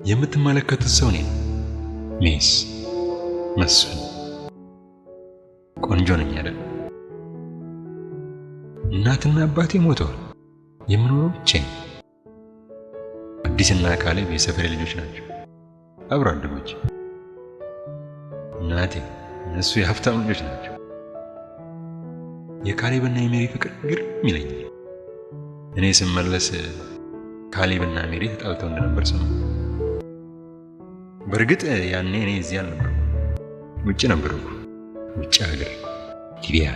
የምትመለከቱት ሰው እኔ ነው። ሚስ መስፍን ቆንጆ ነኝ አይደል? እናትና አባቴ ሞተዋል። የምኖረው ብቻዬን። አዲስና ካሌብ የሰፈሬ ልጆች ናቸው፣ አብሮ አደጎች። እናቴ እነሱ የሀብታም ልጆች ናቸው። የካሌብና የሜሪ ፍቅር ግርም ይለኛል። እኔ ስመለስ ካሌብና ሜሪ ተጣልተው እንደነበር ሰማሁ። በእርግጥ ያኔ እኔ እዚህ አልነበርኩም፣ ውጭ ነበርኩ። ውጭ ሀገር ሊቢያ።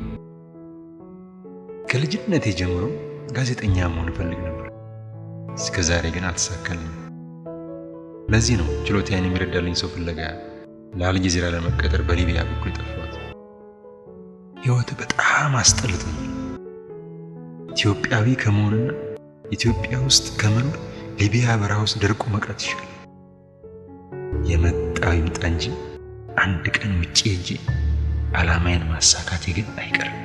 ከልጅነቴ ጀምሮ ጋዜጠኛ መሆን እፈልግ ነበር። እስከ ዛሬ ግን አልተሳካልኝም። ለዚህ ነው ችሎታዬን የሚረዳልኝ ሰው ፍለጋ ለአልጀዚራ ለመቀጠር በሊቢያ በኩል የጠፋሁት። ሕይወት በጣም አስጠልቶኛል። ኢትዮጵያዊ ከመሆንና ኢትዮጵያ ውስጥ ከመኖር ሊቢያ በረሃ ውስጥ ደርቆ መቅረት ይሻላል። የመጣው ይምጣ እንጂ አንድ ቀን ውጭ ሄጄ ዓላማዬን ማሳካቴ ግን አይቀርም።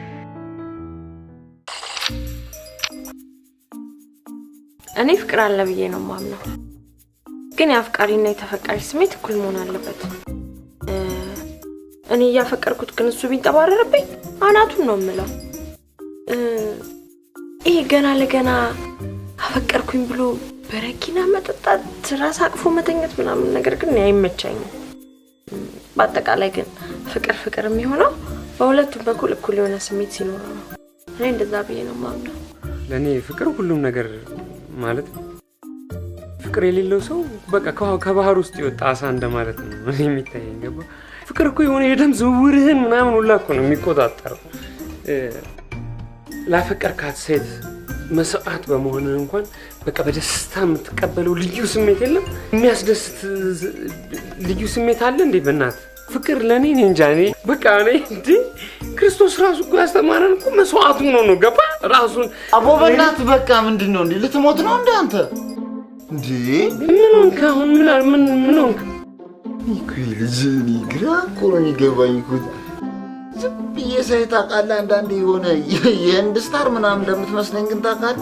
እኔ ፍቅር አለ ብዬ ነው ማምነው፣ ግን የአፍቃሪና የተፈቃሪ ስሜት እኩል መሆን አለበት። እ እኔ እያፈቀርኩት ግን እሱ ቢንጠባረርብኝ አናቱን ነው የምለው። እ ይሄ ገና ለገና አፈቀርኩኝ ብሎ በረኪና መጠጣት፣ ራስ አቅፎ መተኘት ምናምን ነገር ግን እኔ አይመቻኝም። በአጠቃላይ ግን ፍቅር ፍቅር የሚሆነው በሁለቱም በኩል እኩል የሆነ ስሜት ሲኖረው ነው። እኔ እንደዛ ብዬ ነው ማምነው። ለእኔ ፍቅር ሁሉም ነገር ማለት ነው። ፍቅር የሌለው ሰው በቃ ከውሃ- ከባህር ውስጥ የወጣ አሳ እንደማለት ነው እኔ የሚታየኝ። ገባ? ፍቅር እኮ የሆነ የደም ዝውውርህን ምናምን ሁላ እኮ ነው የሚቆጣጠረው። እ፣ ላፈቀርካት ሴት መስዋዕት በመሆንህ እንኳን በቃ በደስታ የምትቀበለው ልዩ ስሜት የለም? የሚያስደስት ዝ- ልዩ ስሜት አለ እንዴ? በእናት ፍቅር ለእኔ እኔ እንጃ እኔ በቃ እኔ እንዴ ክርስቶስ ራሱ እኮ ያስተማረን እኮ መስዋዕቱ ነው ነው ገባ ራሱን አቦ በእናትህ በቃ ምንድን ነው እንዴ? ልትሞት ነው እንደ አንተ እንዴ? ምን ሆንክ አሁን? ምን አል- ምን ምን ሆንክ? እኮ ይህ ልጅ እኔ ግራ እኮ ነው የሚገባኝ እኮ ዝም ብዬ ሳይ ታውቃለህ፣ አንዳንዴ የሆነ የ- የህንድ ስታር ምናምን እንደምትመስለኝ ግን ታውቃለህ።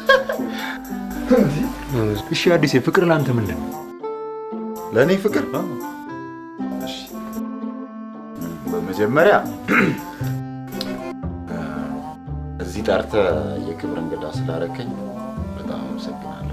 እሺ አዲሴ፣ ፍቅር ለአንተ ምንድን ነው? ለእኔ ፍቅር እሺ፣ በመጀመሪያ እዚህ ጠርተህ የክብር እንግዳ ስላደረከኝ በጣም አመሰግናለሁ።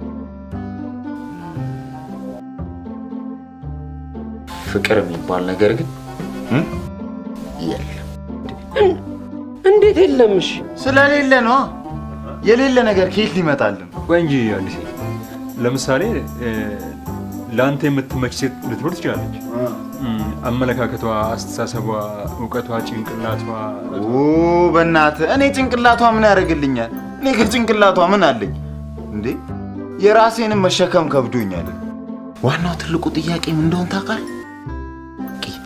ፍቅር የሚባል ነገር ግን እም፣ የለም። እንዴት የለም? እሺ ስለሌለ ነው። የሌለ ነገር ከየት ሊመጣልን? ቆይ እንጂ አዲሴ፣ ለምሳሌ እ፣ ለአንተ የምትመች ሴት ልትኖር ትችላለች። እም፣ አመለካከቷ፣ አስተሳሰቧ፣ እውቀቷ፣ ጭንቅላቷ ኦ በእናትህ እኔ ጭንቅላቷ ምን ያደርግልኛል? እኔ ከጭንቅላቷ ምን አለኝ እንዴ? የራሴንም መሸከም ከብዶኛል። ዋናው ትልቁ ጥያቄ ምን እንደሆን ታውቃለህ? ቂጥ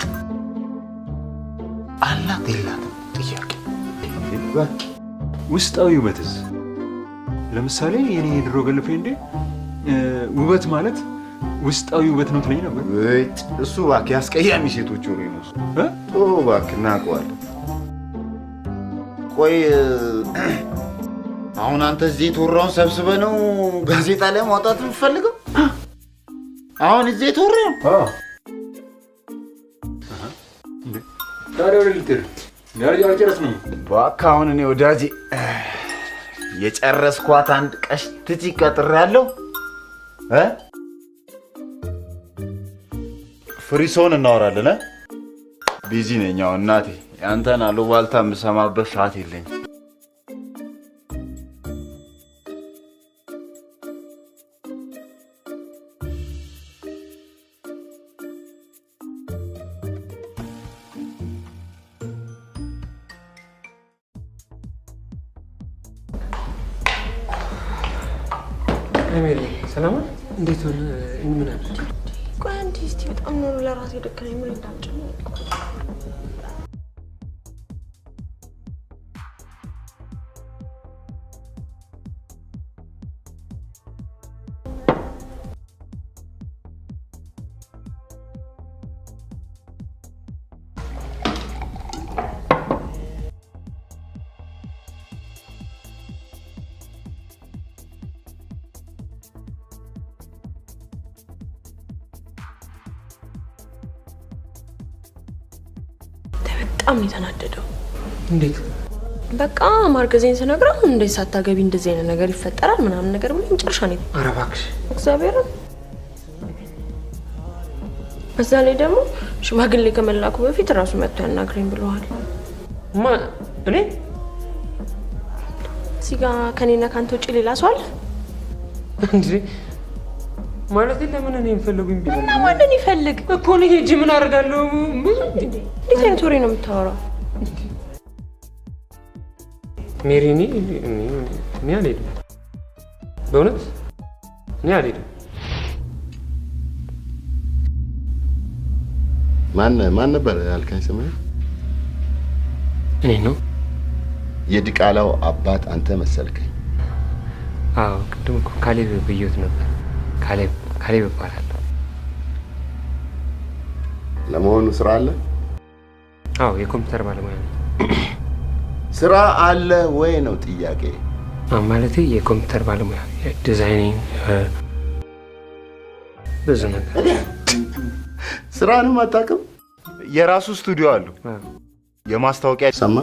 አላት የላትም ጥያቄ በቃ ውስጣዊ ውበትስ? ለምሳሌ የኔ የድሮ ገርልፍሬንዴ እ፣ ውበት ማለት ውስጣዊ ውበት ነው ትለኝ ነበር። ውጭ እሱ እባክህ ያስቀያሚ ሴቶች ወሬ ነው እሱ። እ? ኦ እባክህ እናውቀዋለን። ቆይ አሁን አንተ እዚህ የተወራውን ሰብስበህ ነው ጋዜጣ ላይ ማውጣት የምትፈልገው? አሁን እዚህ የተወራውን ታዲያ ወደ ልትሄድ ዳርጃ አልጨረስንም። እባክህ አሁን እኔ ወዳጄ የጨረስኳት አንድ ቀሽትቺ ቀጥሬያለሁ እ ፍሪሶን እናወራለን እ ቢዚ ነኝ አሁን እናቴ ያንተን አሉባልታ የምሰማበት ሰዓት የለኝም አሜሪ ሰላም እንዴት ሆነ? ምን አለ? ቆይ አንዴ እስቲ በጣም ኖሮ ለራሴ ደከመኝ። ምን እንዳልጨነቅ በጣም ነው የተናደደው። እንዴት? በቃ ማርገዜን ስነግረው እንዴት ሳታገቢ እንደዚህ አይነት ነገር ይፈጠራል ምናምን ነገር ብሎ መጨረሻ ነው ኧረ እባክሽ እግዚአብሔርን በዛ ላይ ደግሞ ሽማግሌ ከመላኩ በፊት ራሱ መጥቶ ያናግረኝ ብለዋል። ማ እኔ እዚህ ጋ ከኔና ከአንተ ውጭ ሌላ ሰው አለ? እንዴ ማለት ለምን እኔ የምፈለጉኝ ቢሆን እና ማንን ይፈልግ? እኮ እኔ ሄጄ ምን አደርጋለሁ? እንዴት አይነት ወሬ ነው የምታወራው? ሜሪ እኔ እኔ- እኔ አልሄድም፣ በእውነት እኔ አልሄድም። ማን ማን ነበር ያልከኝ ስምህ? እኔ ነው። የዲቃላው አባት አንተ መሰልከኝ። አዎ ቅድም እኮ ካሌብ ብዬት ነበር። ካሌብ ካሌብ እባላለሁ። ለመሆኑ ስራ አለ? አዎ የኮምፒውተር ባለሙያ ነው። ስራ አለ ወይ ነው ጥያቄ። ማለቴ የኮምፒውተር ባለሙያ ዲዛይኒንግ፣ ብዙ ነገር ስራንም አታውቅም? የራሱ ስቱዲዮ አለው። አዎ። የማስታወቂያ ሰማ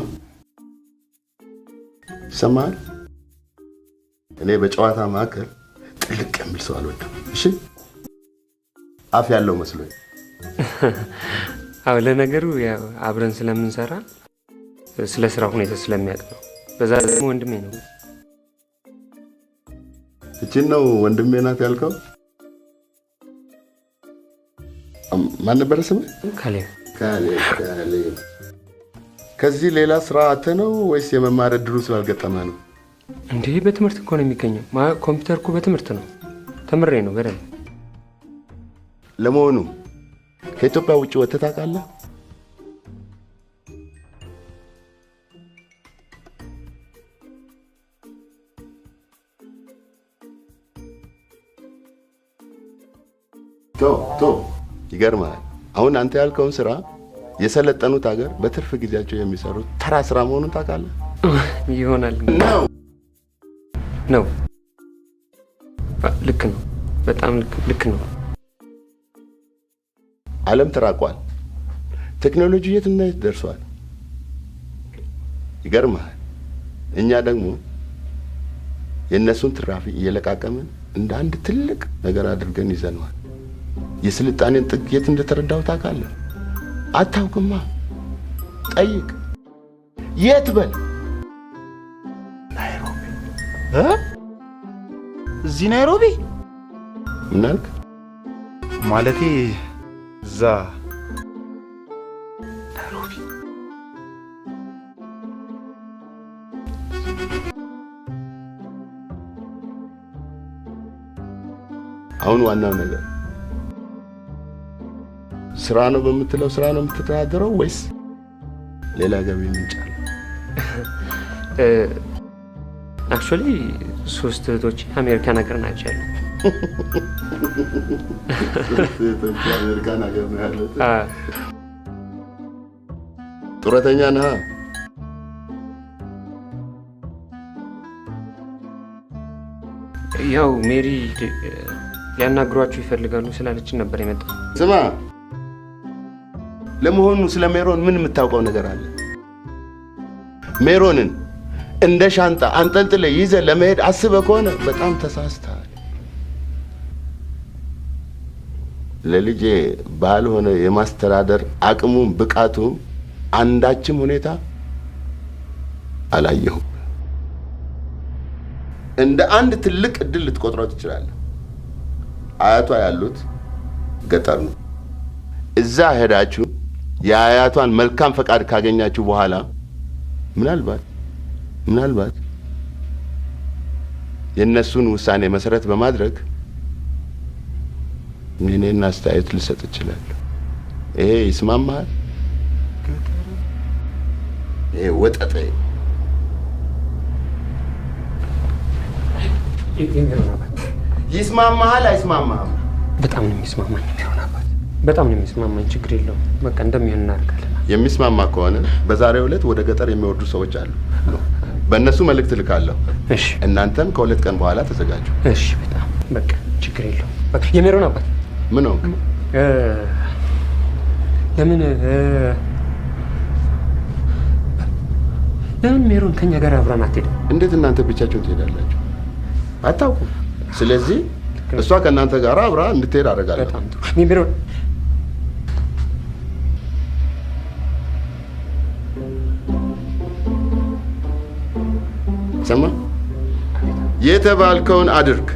ይሰማል። እኔ በጨዋታ መካከል ጥልቅ የሚል ሰው አልወድም። እሺ አፍ ያለው መስሎኝ። አዎ ለነገሩ ያው አብረን ስለምንሰራ ስለ ስራ ሁኔታ ስለሚያውቅ ነው። በዛ ላይ ደግሞ ወንድሜ ነው። እችን ነው ወንድሜ ናት ያልከው? አም- ማን ነበረ ስምህ? ካሌብ ካሌብ ካሌብ። ከዚህ ሌላ ስራ አተ ነው ወይስ የመማር እድሉ ስላልገጠመ ነው? እንዴ በትምህርት እኮ ነው የሚገኘው። ማ- ኮምፒውተር እኮ በትምህርት ነው። ተምሬ ነው በደንብ። ለመሆኑ ከኢትዮጵያ ውጭ ወጥተህ ታውቃለህ? ቶ ቶ ይገርማል። አሁን አንተ ያልከውን ስራ የሰለጠኑት ሀገር በትርፍ ጊዜያቸው የሚሰሩት ተራ ስራ መሆኑን ታውቃለህ? ይሆናል ነው። ነው። አ- ልክ ነው። በጣም ልክ- ልክ ነው። ዓለም ተራቋል። ቴክኖሎጂ የት እና የት ደርሷል። ይገርምሃል። እኛ ደግሞ የእነሱን ትራፊ እየለቃቀምን እንደ አንድ ትልቅ ነገር አድርገን ይዘነዋል። የስልጣኔን ጥግ የት እንደተረዳው ታውቃለህ? አታውቅማ። ጠይቅ። የት በል። እ? እዚህ ናይሮቢ ምን አልክ? ማለቴ እዛ ናይሮቢ አሁን ዋናው ነገር ስራ ነው በምትለው ስራ ነው የምትተዳደረው ወይስ ሌላ ገቢ ምንጭ አለ? አክቹዋሊ ሶስት እህቶች አሜሪካን ሀገር ናቸው ያሉ። አሜሪካን ሀገር ነው ያለው። አ፣ ጡረተኛ ነህ? ያው ሜሪ እ፣ ሊያናግሯችሁ ይፈልጋሉ ስላለችን ነበር የመጣው። ስማ፣ ለመሆኑ ስለ ሜሮን ምን የምታውቀው ነገር አለ? ሜሮንን እንደ ሻንጣ አንጠልጥለ ይዘ ለመሄድ አስበ ከሆነ በጣም ተሳስተሃል። ለልጄ ባልሆነ የማስተዳደር አቅሙም ብቃቱም አንዳችም ሁኔታ አላየሁም። እንደ አንድ ትልቅ እድል ልትቆጥረው ትችላለህ። አያቷ ያሉት ገጠር ነው። እዛ ሄዳችሁ የአያቷን መልካም ፈቃድ ካገኛችሁ በኋላ ምናልባት ምናልባት የእነሱን ውሳኔ መሰረት በማድረግ የኔን አስተያየት ልሰጥ እችላለሁ። ይሄ ይስማማሃል? ይሄ ወጠጤ ይስማማሃል? አይስማማህም? በጣም ነው የሚስማማኝ። ቢሆን አባት በጣም ነው የሚስማማኝ። ችግር የለውም። በቃ እንደሚሆን እናደርጋለን። የሚስማማ ከሆነ በዛሬው ዕለት ወደ ገጠር የሚወርዱ ሰዎች አሉ። በእነሱ መልእክት ልካለሁ። እሺ እናንተም ከሁለት ቀን በኋላ ተዘጋጁ። እሺ፣ በጣም በቃ ችግር የለውም። በቃ የሜሮን አባት ምን ሆንክ? እ፣ ለምን እ፣ ለምን ሜሮን ከኛ ጋር አብራን አትሄድም? እንዴት እናንተ ብቻችሁን ትሄዳላችሁ? አታውቁም። ስለዚህ እሷ ከእናንተ ጋር አብራ እንድትሄድ አደርጋለሁ። በጣም ጥሩ። እኔ ሜሮን ሰማ የተባልከውን አድርግ።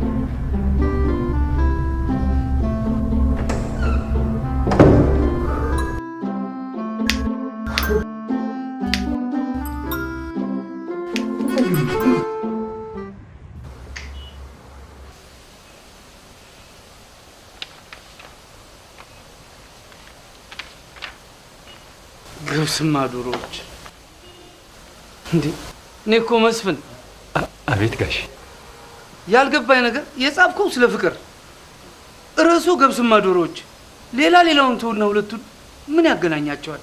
ገብስማ ዶሮዎች እንዴ! እኔ እኮ መስፍን አቤት ጋሽ ያልገባኝ ነገር የጻፍከው ስለ ፍቅር ርዕሱ ገብስማ ዶሮዎች፣ ሌላ ሌላውን ተውና ሁለቱን ምን ያገናኛቸዋል?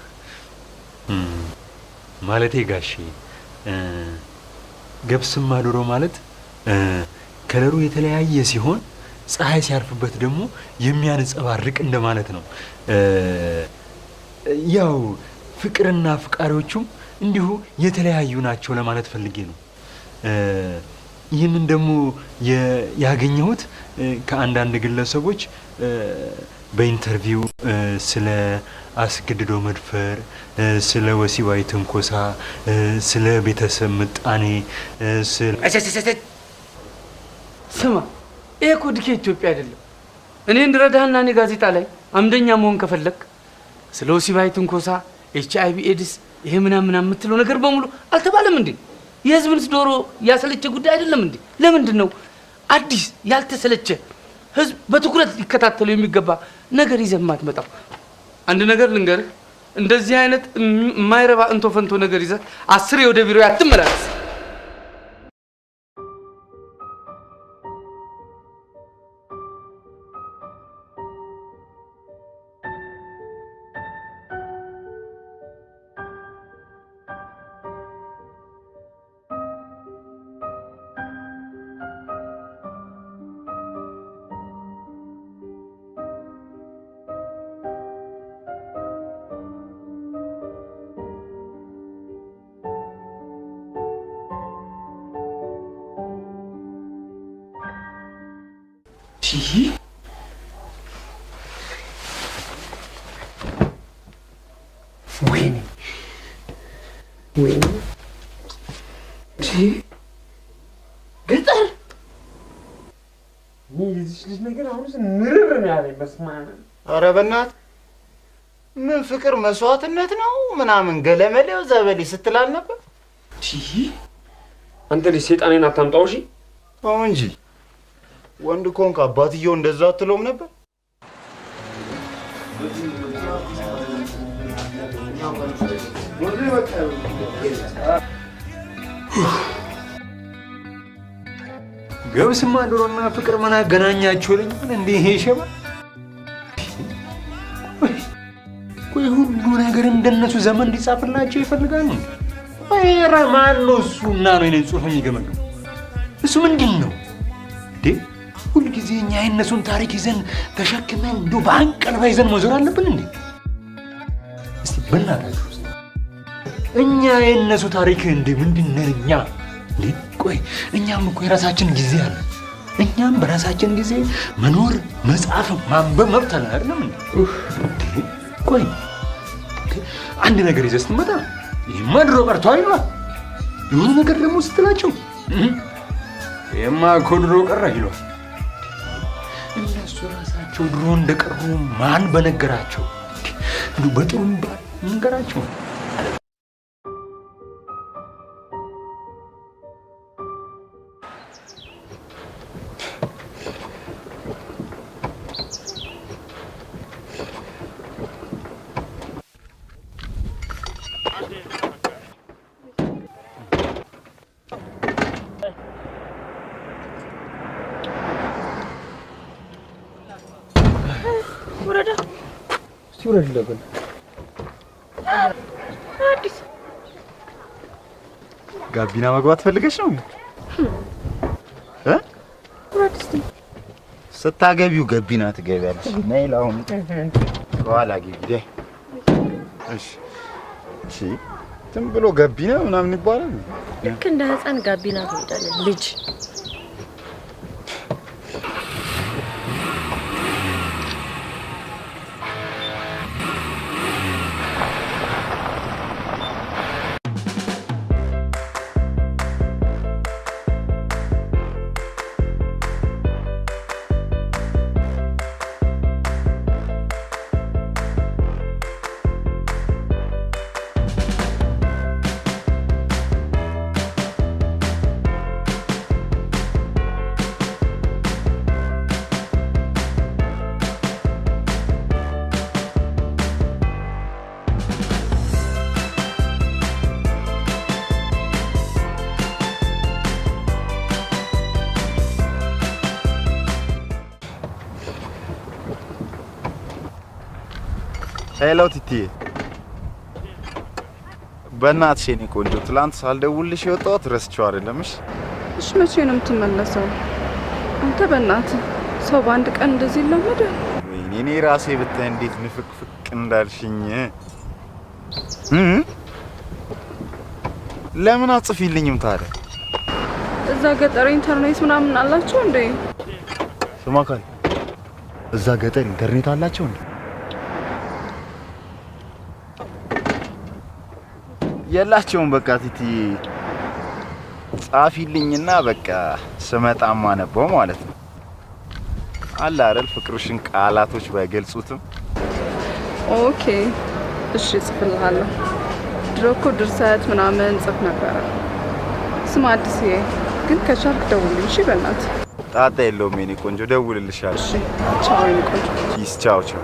ማለቴ ጋሼ እ፣ ገብስማ ዶሮ ማለት እ፣ ከለሩ የተለያየ ሲሆን ፀሐይ ሲያርፍበት ደግሞ የሚያንጸባርቅ እንደማለት ነው። እ፣ ያው ፍቅርና አፍቃሪዎቹም እንዲሁ የተለያዩ ናቸው ለማለት ፈልጌ ነው። እ፣ ይህንን ደግሞ የ- ያገኘሁት እ፣ ከአንዳንድ ግለሰቦች እ፣ በኢንተርቪው እ፣ ስለ አስገድዶ መድፈር እ፣ ስለ ወሲባዊ ትንኮሳ እ፣ ስለ ቤተሰብ ምጣኔ እ፣ ስለ አቸቸቸቸ! ስማ፣ ይሄ እኮ ድኬ ኢትዮጵያ አይደለም። እኔ እንድረዳህና እኔ ጋዜጣ ላይ አምደኛ መሆን ከፈለግ ስለ ወሲባዊ ትንኮሳ፣ ኤች አይ ቪ ኤድስ፣ ይሄ ምናምን ምናምን የምትለው ነገር በሙሉ አልተባለም እንዴ? የህዝብን ዶሮ ያሰለቸ ጉዳይ አይደለም እንዴ? ለምንድን ነው አዲስ ያልተሰለቸ ህዝብ በትኩረት ሊከታተሉ የሚገባ ነገር ይዘህ የማትመጣው? አንድ ነገር ልንገርህ፣ እንደዚህ አይነት የማይረባ እንቶ ፈንቶ ነገር ይዘህ አስሬ ወደ ቢሮ አትመላለስ። ወይኔ ወይኔ ገጠር የዚች ልጅ ነገር አሁን ምርር ነው ያለኝ። በስመ አብ ኧረ በእናትህ ምን ፍቅር መስዋዕትነት ነው ምናምን ገለመሌው ዘበሌ ስትላል ነበር። አንተ ልጅ ሴጣኔን አታምጣው እሺ። አዎ እንጂ ወንድ ኮንክ አባትየው እንደዛ አትለውም ነበር። ገብስማ ዶሮና ፍቅር ምን አገናኛቸው ይለኛል። እንዴ ይሄ ሸባ ቆይ ሁሉ ነገር እንደነሱ ዘመን እንዲጻፍላቸው ይፈልጋሉ። ኧረ ማን ነው እሱ እና ነው የኔን ጽሑፍ የሚገመግም? እሱ ምንድን ነው እንዴ? ሁልጊዜ እኛ የእነሱን ታሪክ ይዘን ተሸክመን እንዲሁ በአንቀልባ ይዘን መዞር አለብን እንዴ? እስቲ በእናታችሁ ውስጥ እኛ የእነሱ ታሪክ እንዴ ምንድን ነን እኛ? እንዴ ቆይ እኛም እኮ የራሳችን ጊዜ አለ። እኛም በራሳችን ጊዜ መኖር፣ መጻፍ፣ ማንበብ መብት አለን አይደለም እንዴ? እንዴ ቆይ አንድ ነገር ይዘህ ስትመጣ ይህማ ድሮ ቀርቷል ይሏል። የሆነ ነገር ደግሞ ስትላቸው እህ፣ ይህማ እኮ ድሮ ቀረ ይሏል። እነሱ ራሳቸው ድሮ እንደቀሩ ማን በነገራቸው? እንዲሁ በጥሩ ባል ነገራቸው። ወረዳ እስቲ ውረድ ለብን አዲስ ጋቢና መግባት ፈልገሽ ነው እ ውረድ እስቲ ስታገቢው ገቢና ትገቢያለሽ። ነይ ለአሁኑ ከኋላ ግቢ። እሺ እሺ ዝም ብሎ ገቢና ምናምን ይባላል። ልክ እንደ ህፃን ጋቢና ትወዳለን ልጅ ሄሎ ቲቲዬ፣ በእናትሽ የኔ ቆንጆ ትላንት ሳልደውልሽ የወጣሁት ረስቼው አይደለም። እሺ እሺ መቼ ነው የምትመለሰው? አንተ በእናትህ ሰው በአንድ ቀን እንደዚህ ይለመዳል? ወይኔ እኔ ራሴ ብታይ እንዴት ንፍቅፍቅ እንዳልሽኝ እ ለምን አጽፊልኝም ታዲያ? እዛ ገጠር ኢንተርኔት ምናምን አላቸው እንዴ? ስማ ካል እዛ ገጠር ኢንተርኔት አላቸው እንዴ? የላቸውም። በቃ ቲቲ ጻፊልኝና በቃ ስመጣም አነበው ማለት ነው። አለ አይደል ፍቅርሽን ቃላቶች ባይገልጹትም ኦኬ እሺ እጽፍልሃለሁ። ድሮ እኮ ድርሰት ምናምን ጽፍ ነበረ። ስማ አዲስዬ፣ ግን ከቻልክ ደውልልኝ እሺ? በእናትህ ጣጣ የለውም የኔ ቆንጆ፣ ደውልልሻለሁ። እሺ። ቻው የኔ ቆንጆ። ፒስ፣ ቻው ቻው።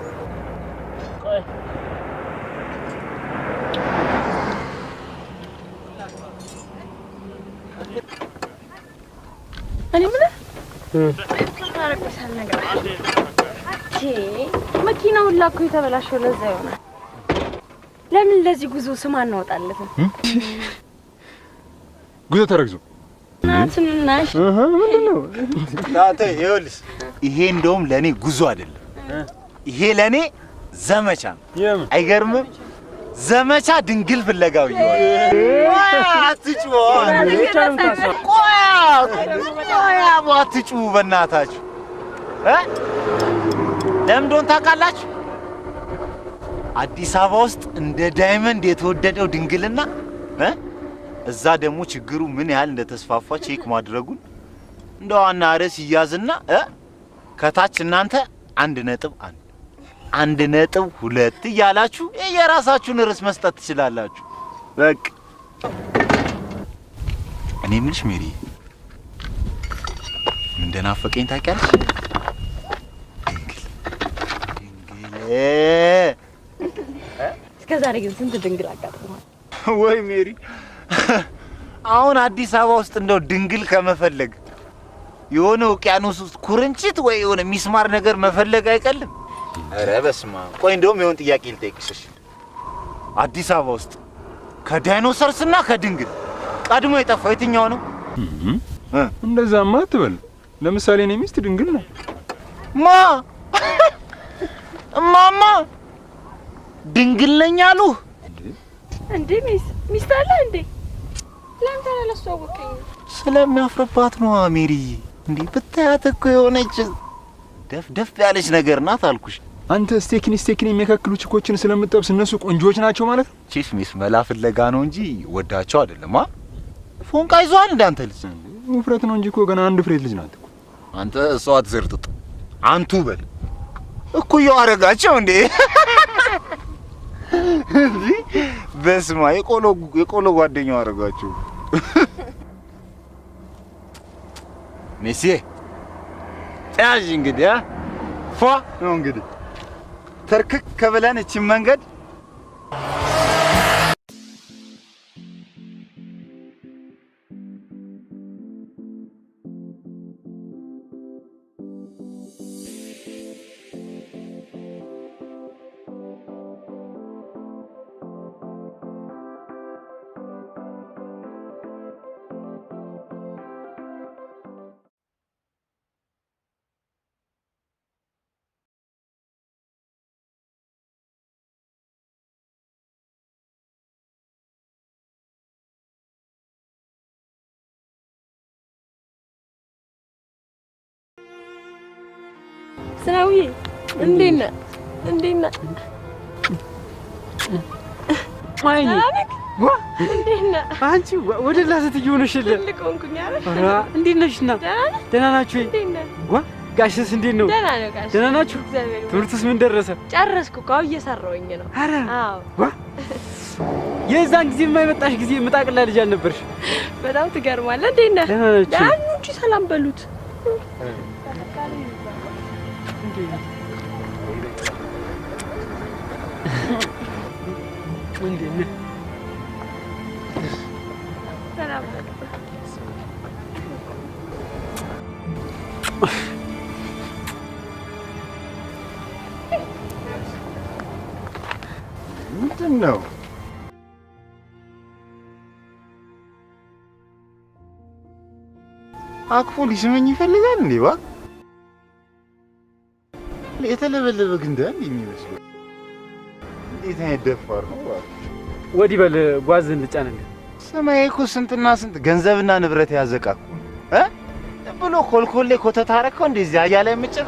እኔ ምን ታረቅሳል ነገር መኪናውን ላኩ የተበላሸው ለዛ ይሆናል። ለምን ለዚህ ጉዞ ስም አናወጣለትም? ጉዞ ተረግዞ ናትንናሽ ጣጣ ይኸውልሽ፣ ይሄ እንደውም ለእኔ ጉዞ አይደለም፣ ይሄ ለእኔ ዘመቻ ነው። የምን አይገርምም? ዘመቻ ድንግል ፍለጋ ብየዋል። አትጩ አትጩ፣ በእናታችሁ እ ለምን እንደሆነ ታውቃላችሁ? አዲስ አበባ ውስጥ እንደ ዳይመንድ የተወደደው ድንግልና እ እዛ ደግሞ ችግሩ ምን ያህል እንደተስፋፋ ቼክ ማድረጉን እንደ ዋና ርዕስ ይያዝና እ ከታች እናንተ አንድ ነጥብ አንድ አንድ ነጥብ ሁለት እያላችሁ የራሳችሁን ርዕስ መስጠት ትችላላችሁ። በቃ እኔ የምልሽ ሜሪ ምን እንደናፈቀኝ ታውቂያለሽ? ድንግል ድንግል እስከ ዛሬ ግን ስንት ድንግል አጋጥሟል። ወይ ሜሪ፣ አሁን አዲስ አበባ ውስጥ እንደው ድንግል ከመፈለግ የሆነ ውቅያኖስ ውስጥ ኩርንችት ወይ የሆነ ሚስማር ነገር መፈለግ አይቀልም። ኧረ በስመ አብ። ቆይ እንደውም የሆነ ጥያቄ ልጠይቅሽ። እሺ? አዲስ አበባ ውስጥ ከዳይኖሰርስና ከድንግል ቀድሞ የጠፋው የትኛው ነው? እ? እንደዛማ አትበል። ለምሳሌ እኔ ሚስት ድንግል ነው። ማ እማማ ድንግል ነኝ አሉ። እንዴ ሚስ ሚስት አለ እንዴ? ለምን ታዲያ አላስተዋወቀኝም? ስለሚያፍርባት ነው ሜሪዬ። እንዴ ብታያት እኮ የሆነች ደፍ ደፍ ያለች ነገር ናት አልኩሽ። አንተ ስቴክኒ ስቴክኒ የሚያካክሉ ችኮችን ስለምጠብስ እነሱ ቆንጆዎች ናቸው ማለት ነው። ቺፍ ሚስ መላ ፍለጋ ነው እንጂ ወዳቸው አይደለም። አ ፎንቃ ይዟል እንደ አንተ ልጅ። ውፍረት ነው እንጂ እኮ ገና አንድ ፍሬት ልጅ ናት እኮ። አንተ እሷ አትዘርጥጥ አንቱ በል እኩያው አረጋቸው እንዴ እንዴ! በስማ የቆሎ የቆሎ ጓደኛው አረጋቸው። ሜሲዬ ያዥ እንግዲህ አ ፏ ነው እንግዲህ ተርክክ ከብለን እችን መንገድ ዝናቡዬ እንዴት ነህ? እንዴት ነህ? አይኔ ደህና ነህ? ዋ እንዴት ነህ? አንቺ ወደ ላሰት እየሆነሽልን ትልቅ ሆንኩኝ አይደል? ኧረ እንዴት ነሽና ደህና ነህ? ደህና ናችሁ ወይ? እንዴት ነህ? ዋ ጋሽስ እንዴት ነው? ደህና ነው ጋሽ። ደህና ናችሁ? እግዚአብሔር ይመስገን። ትምህርትስ ምን ደረሰ? ጨረስኩ እኮ አሁን እየሰራሁኝ ነው። ኧረ አዎ ዋ የዛን ጊዜ የማይመጣሽ ጊዜ ምጣቅላ ልጅ አልነበርሽ? በጣም ትገርማለህ። እንዴት ነህ? ደህና ናችሁ? ደህና ነው እንጂ ሰላም በሉት። እንዴት ነህ? ሰላም በሉት። ምንድን ነው? አቅፎ ሊስመኝ ይፈልጋል እንዴ? ዋ የተለበለበ ግንዳ እንዴ የሚመስለው? እንዴት አይነት ደፋር ነው! ዋ ወዲህ በል ጓዝ እንጫንልን። ሰማይ እኮ ስንትና ስንት ገንዘብና ንብረት ያዘቃ እኮ እ ዝም ብሎ ኮልኮሌ ኮተት አደረከው እንደዚህ አያ ላይ የምጭር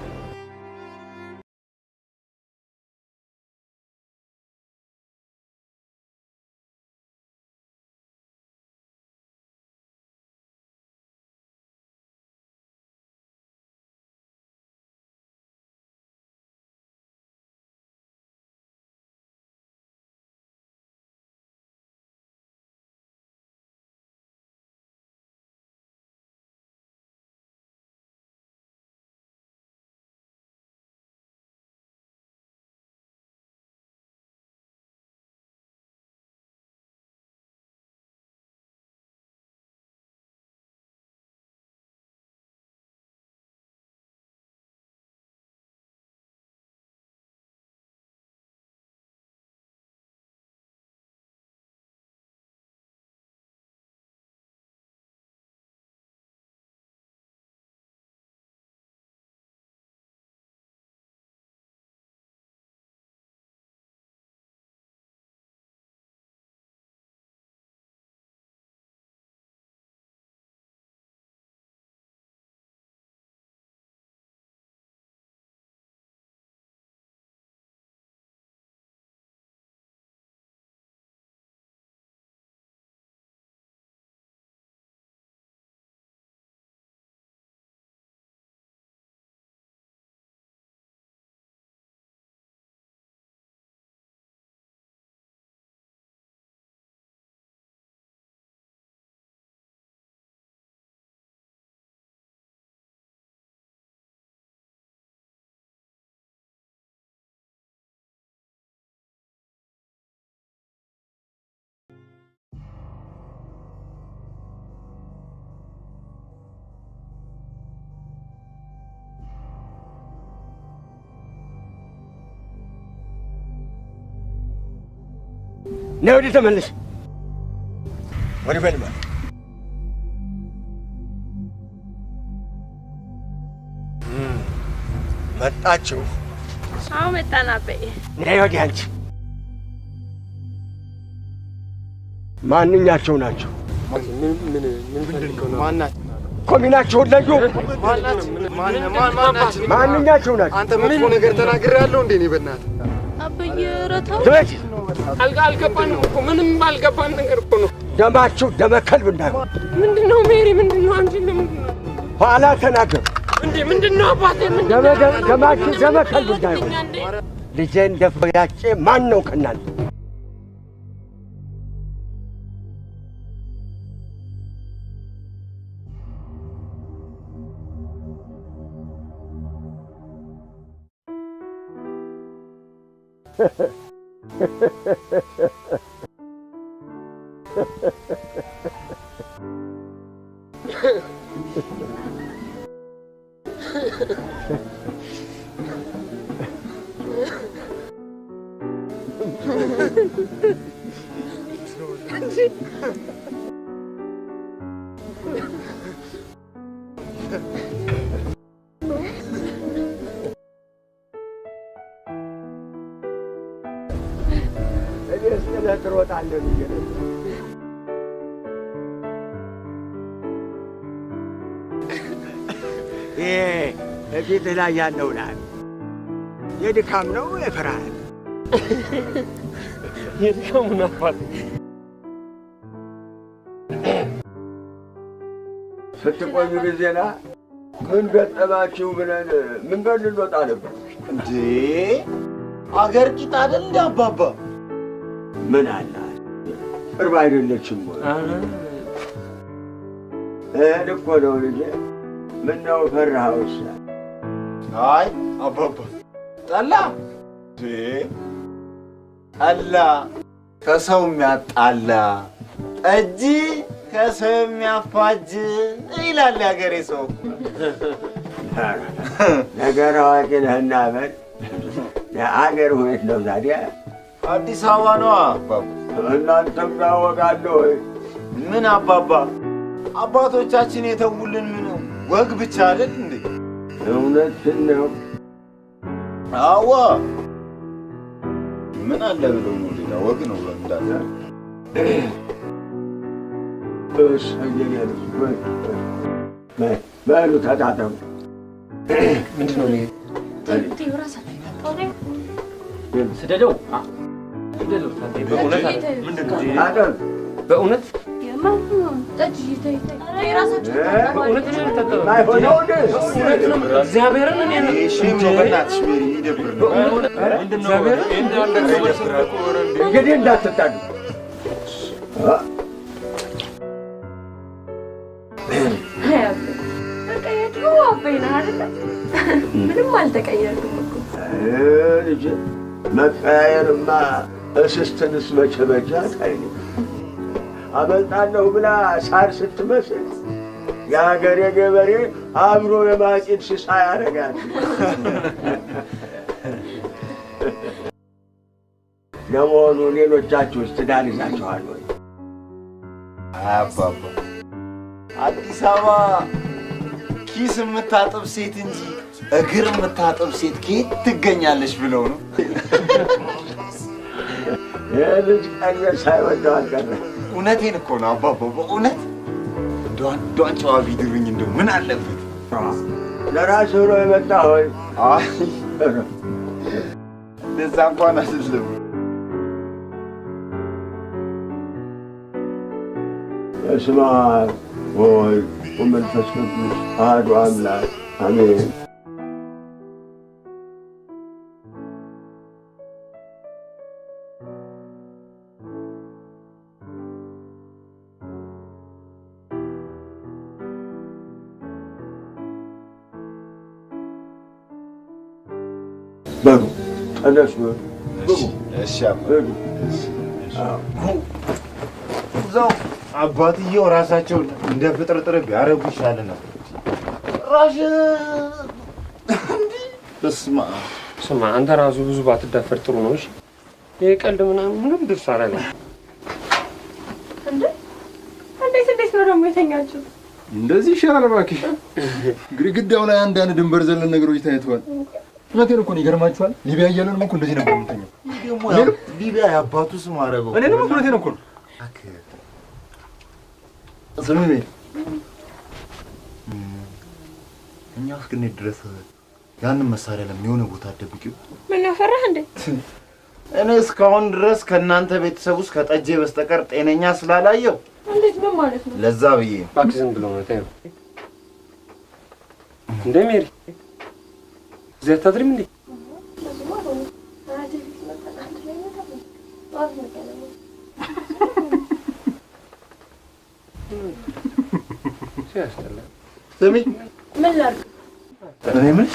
ነይ ወዲህ ተመለሽ። ወዲህ በል በል። እም፣ መጣችሁ። አዎ መጣን አበይ። ነይ ወዲህ አንቺ። ማንኛቸው ናቸው? ኮሚናቸውን ለዩ። ማንኛቸው ናቸው? አንተ መጥፎ ነገር ተናግሬ ያለው እንዴ? እኔ በእናትህ አበይ ረተው ትበጅ አልገባንም እኮ ምንም ባልገባን ነገር እኮ ነው። ደማችሁ ደመ ከልብ እንዳይሆን ምንድን ነው ሜሪ? ምንድን ነው አንቺ? ለምንድን ነው ኋላ ተናገሩ። እንዴ? ምንድን ነው አባቴ? ምንድን ደመ ነው? ደመ- ደማችሁ ደመ ከልብ እንዳይሆን ልጄን ደፍሮ ያጬ ማን ነው ከእናንተ? እኔ እስጥለህ ትሮጣለህ ብዬ ነበር። ይሄ እፊትህ ላይ ያለው ላል የድካም ነው የፍርሃት የድካሙን አባት ስትቆዩ ጊዜና ምን ገጠማችሁ ብለን መንገድ ልንወጣ ነበር። እንዴ አገር ቂጥ አይደል እንደ አባባ ምን አላት ቅርብ አይደለችም ወይ? እህል እኮ ነው ልጄ። ምነው ፈራኸውሳ? አይ አባባ ጠላ እንዴ ጠላ ከሰው የሚያጣላ ጠጅ ከሰው የሚያፋጅ ይላል የሀገሬ ሰው። ነገር አዋቂ ነህና በል። የአገር ሁኔት ነው ታዲያ? አዲስ አበባ ነዋ አባባ። እናንተም ታወቃለህ ወይ? ምን አባባ አባቶቻችን የተውልን ምን ወግ ብቻ አይደል እንዴ? እውነትን ነው። አዋ ምን አለ ብለው ነው ሌላ ወግ ነው እንዳለ በሉ ተጣጠሙ። ምንድን ነው ስደደው ስደደው በእውነት አለ ታጠብ። በእውነት እግዚአብሔርን እኔ ሼም ነው በእናትሽ ሜሪ ይደብር ነው እንግዲህ እንዳትጣሉ። ምንም አልተቀየርኩም እኮ። ልጅ መቀያየርማ እስስትንስ መቼ በጃት አይኔ አመልጣለሁ ብላ ሳር ስትመስል የሀገሬ ገበሬ አብሮ የማጭድ ስሳ ያደርጋል። ለመሆኑ ሌሎቻችሁስ ትዳር ይዛችኋል ወይ? አባባ አዲስ አበባ ኪስ የምታጥብ ሴት እንጂ እግር የምታጥብ ሴት ከየት ትገኛለች ብለው ነው። ይህ ልጅ ቀለስ ሳይወደው አልቀረም። እውነቴን እኮ ነው አባባ፣ በእውነት እንደው አንዷን ጨዋ ቢድሩኝ እንደው ምን አለበት? ለራስህ ብሎ የመጣ ሆይ አይ እንደዛ እንኳን አይደለም። በስመ አብ ወወልድ ወመንፈስ ቅዱስ አሐዱ አምላክ አሜን። በሉ ተነሱ፣ ግቡ። እሺ አባ እዛው አባትየው ራሳቸው እንደ ፍጥርጥር ቢያረጉ ይሻል ነበር። ራሽ በስመ አብ ስማ አንተ ራሱ ብዙ ባትዳፈር ጥሩ ነው። እሺ ይሄ ቀልድ ምናምን ምንም ደስ አላለኝ። እንዴ እንዴት እንዴት ነው ደግሞ የተኛችሁት? እንደዚህ ይሻላል እባክሽ። ግድግዳው ላይ አንዳንድ ድንበር ዘለል ነገሮች ታይተዋል። እውነቴን እኮ ነው። ይገርማችኋል። ሊቢያ እያለንም እኮ እንደዚህ ነበር የምንተኛው። ደግሞ ያው ሊቢያ የአባቱ ስም አደረገው። እኔ ደግሞ እውነቴን እኮ ነው። ስሚ ቤት እኛ እስክንሄድ ድረስ ያንን መሳሪያ ለምን የሆነ ቦታ አትደብቂው? ምን ያፈራህ እንዴ? እኔ እስካሁን ድረስ ከእናንተ ቤተሰብ ውስጥ ከጠጄ በስተቀር ጤነኛ ስላላየው እንዴት ምን ማለት ነው? ለዛ ብዬ ነው። እባክህ ዝም ብሎ ነው ተይው። እንደ ሜሪ እዚህ አታድሪም እንዴ? ሲያስጠላ። ስሚ ምን ላድርግ? እኔ የምልሽ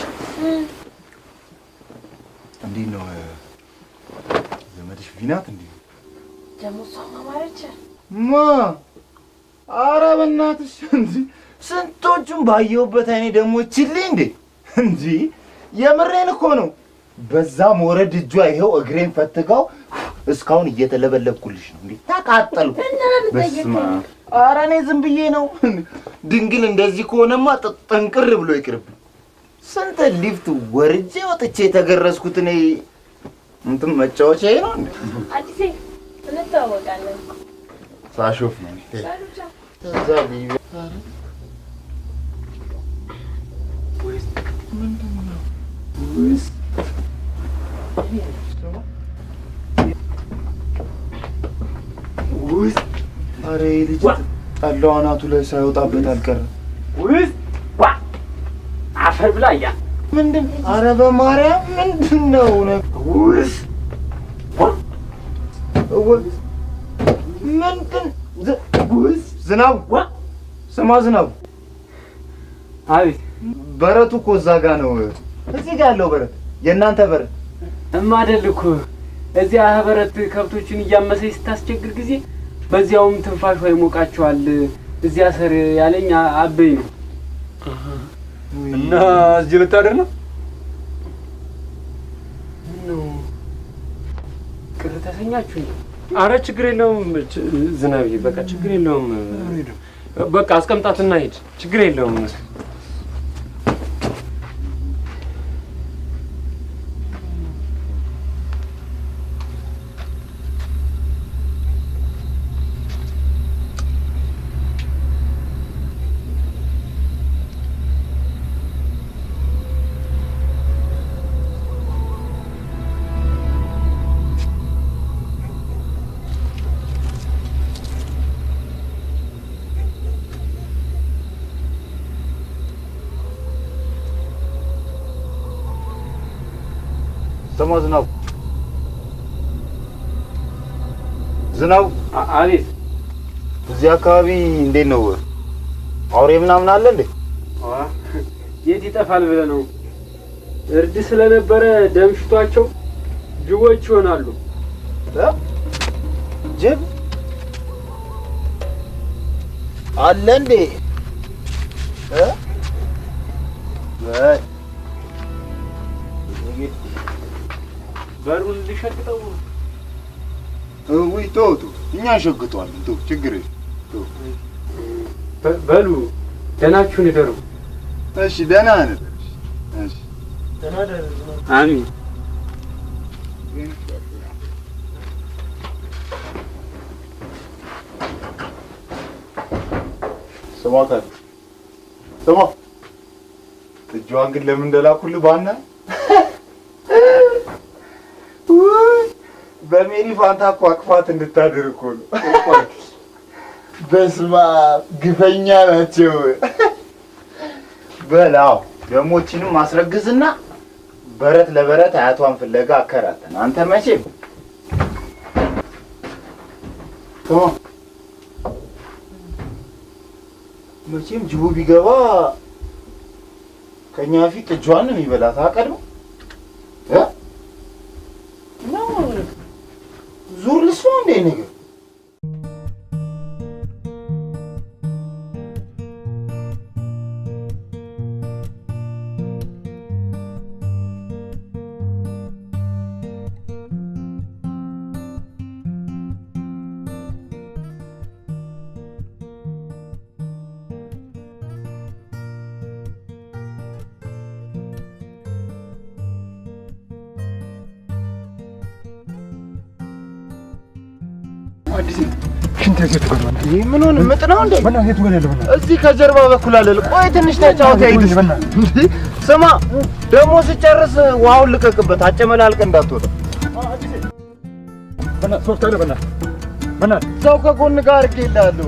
እንዴት ነው ዘመድሽ ቪናት? እንዴ ደግሞ እሷም አማረች። ማ ኧረ በእናትሽ እንጂ ስንቶቹን ባየሁበት አይኔ ደግሞ ችልኝ እንዴ እንጂ የምሬን እኮ ነው። በዛ ሞረድ እጇ ይኸው እግሬን ፈትጋው እስካሁን እየተለበለብኩልሽ ነው እንዴ ተቃጠልኩ። በስመ አብ ኧረ እኔ ዝም ብዬ ነው። ድንግል እንደዚህ ከሆነማ ጥ- ጠንቅር ብሎ ይቅርብኝ። ስንት ሊፍት ወርጄ ወጥቼ የተገረዝኩት እኔ እንትን መጫወቻዬ ነው እንዴ? አዲሴ እንተዋወቃለን። ሳሾፍ ነው ከዛ ሊቢያ ምን ውስጥ አረ ይህ ልጅ ጠላው አናቱ ላይ ሳይወጣበት አልቀረም። ውስጥ ዋ አፈር ብላ እያ ምንድን አረ በማርያም ምንድን ነው ውስጥ ምንድን ዝ- ውስ ዝናቡ ስማ ዝናቡ አቤት በረቱ እኮ እዛ ጋ ነው እዚህ ጋ ያለው በረት የእናንተ በረት እማደል እኮ እዚያ በረት ከብቶችን እያመሰች ስታስቸግር ጊዜ በዚያውም ትንፋሿ ይሞቃቸዋል። እዚያ ስር ያለኝ አበይ ነው። እና እዚህ ልታደር ነው? ምነው ቅር ተሰኛችሁ? አረ ችግር የለውም ች- ዝናብዬ፣ በቃ ችግር የለውም። በቃ አስቀምጣትና ሂድ፣ ችግር የለውም። ስማ ዝናቡ ዝናቡ አቤት። እዚህ አካባቢ እንዴት ነው አውሬ ምናምን አለ እንዴ? የት ይጠፋል ብለህ ነው? እርድ ስለነበረ ደምሽቷቸው ጅቦች ይሆናሉ። ጅብ አለ እንዴ? እ? በል በሩን ልሸቅጠው። ውይ ተው ተው፣ እኛ እንሸግጠዋለን። ተው ችግር የለም ተው። በ- በሉ ደህናችሁን ይደሩ። እሺ ደህና ነን። እሺ አሚን። ስማ ታዲያ ስማ፣ እጇን ግን ለምን እንደላኩልህ ባና ውይ፣ በሜሪ ፋንታ እኮ አቅፋት እንድታድር እኮ ነው። በስመ አብ ግፈኛ ናቸው። በላው ደግሞ እቺንም ማስረግዝና በረት ለበረት አያቷን ፍለጋ አከራተን። አንተ መቼም ስማ መቼም ጅቡ ቢገባ ከኛ ፊት እጇን ነው የሚበላት። አቀድሞ እ? ነው ዙር ልስማ እንዴ ነገር ይህ ምን ሆነ? ምጥ ነው እንዴ? እዚህ ከጀርባ በኩል አለ። ቆይ ትንሽ ተጫወት። አይልሽ ስማ፣ ደግሞ ስጨርስ ውሃውን ልቀቅበት፣ አጨመላልቅ እንዳትወጣ። ሰው ከጎን ጋር አድርጌልሃለሁ።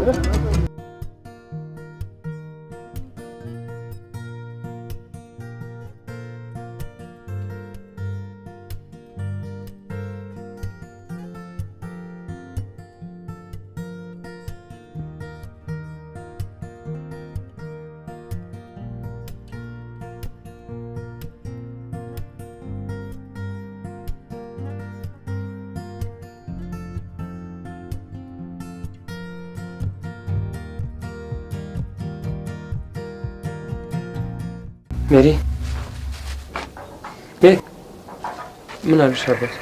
ሜሪ ሜሪ፣ ምን አሉሽ አባት?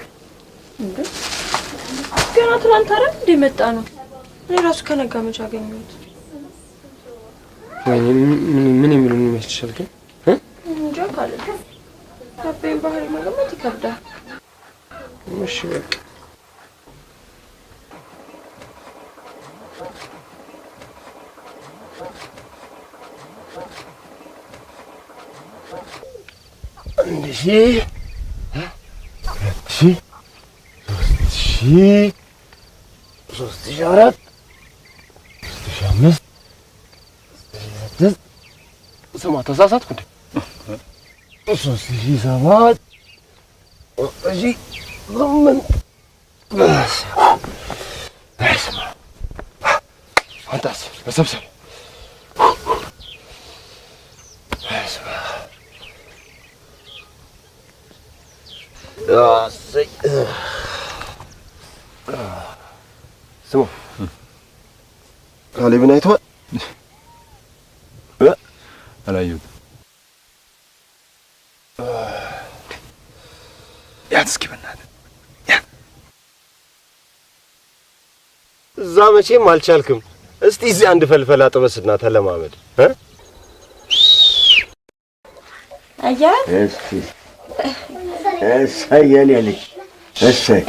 ገና ትናንት አይደል እንደ መጣ ነው። እኔ ራሱ ከነጋ መቼ አገኘሁት? ወይኔ ምን ምን የሚሉን ይመስልሻል ግን? እንጃ ካለ አባይን ባህሪ መገመት ይከብዳል። እሺ በቃ አንድ ሺህ ሁለት ሺህ ሶስት ሺህ አራት ሶስት ሺህ አምስት ስድስት ስማ ተሳሳትኩ እንዴ? ሶስት ሺህ ሰባት ሶስት ሺህ ስምንት በስመ አብ አንተስ መሰብሰብ በስመ አብ እሰይ ስሙ ካሌብን አይተዋል? አላየሁትም። ያት እስኪ በእናትህ እዛ መቼም አልቻልክም። እስቲ እዚህ አንድ ፈልፈላ ጥበስና ተለማመድ እ አያት እስቲ እሰይ የኔ ልጅ እሰይ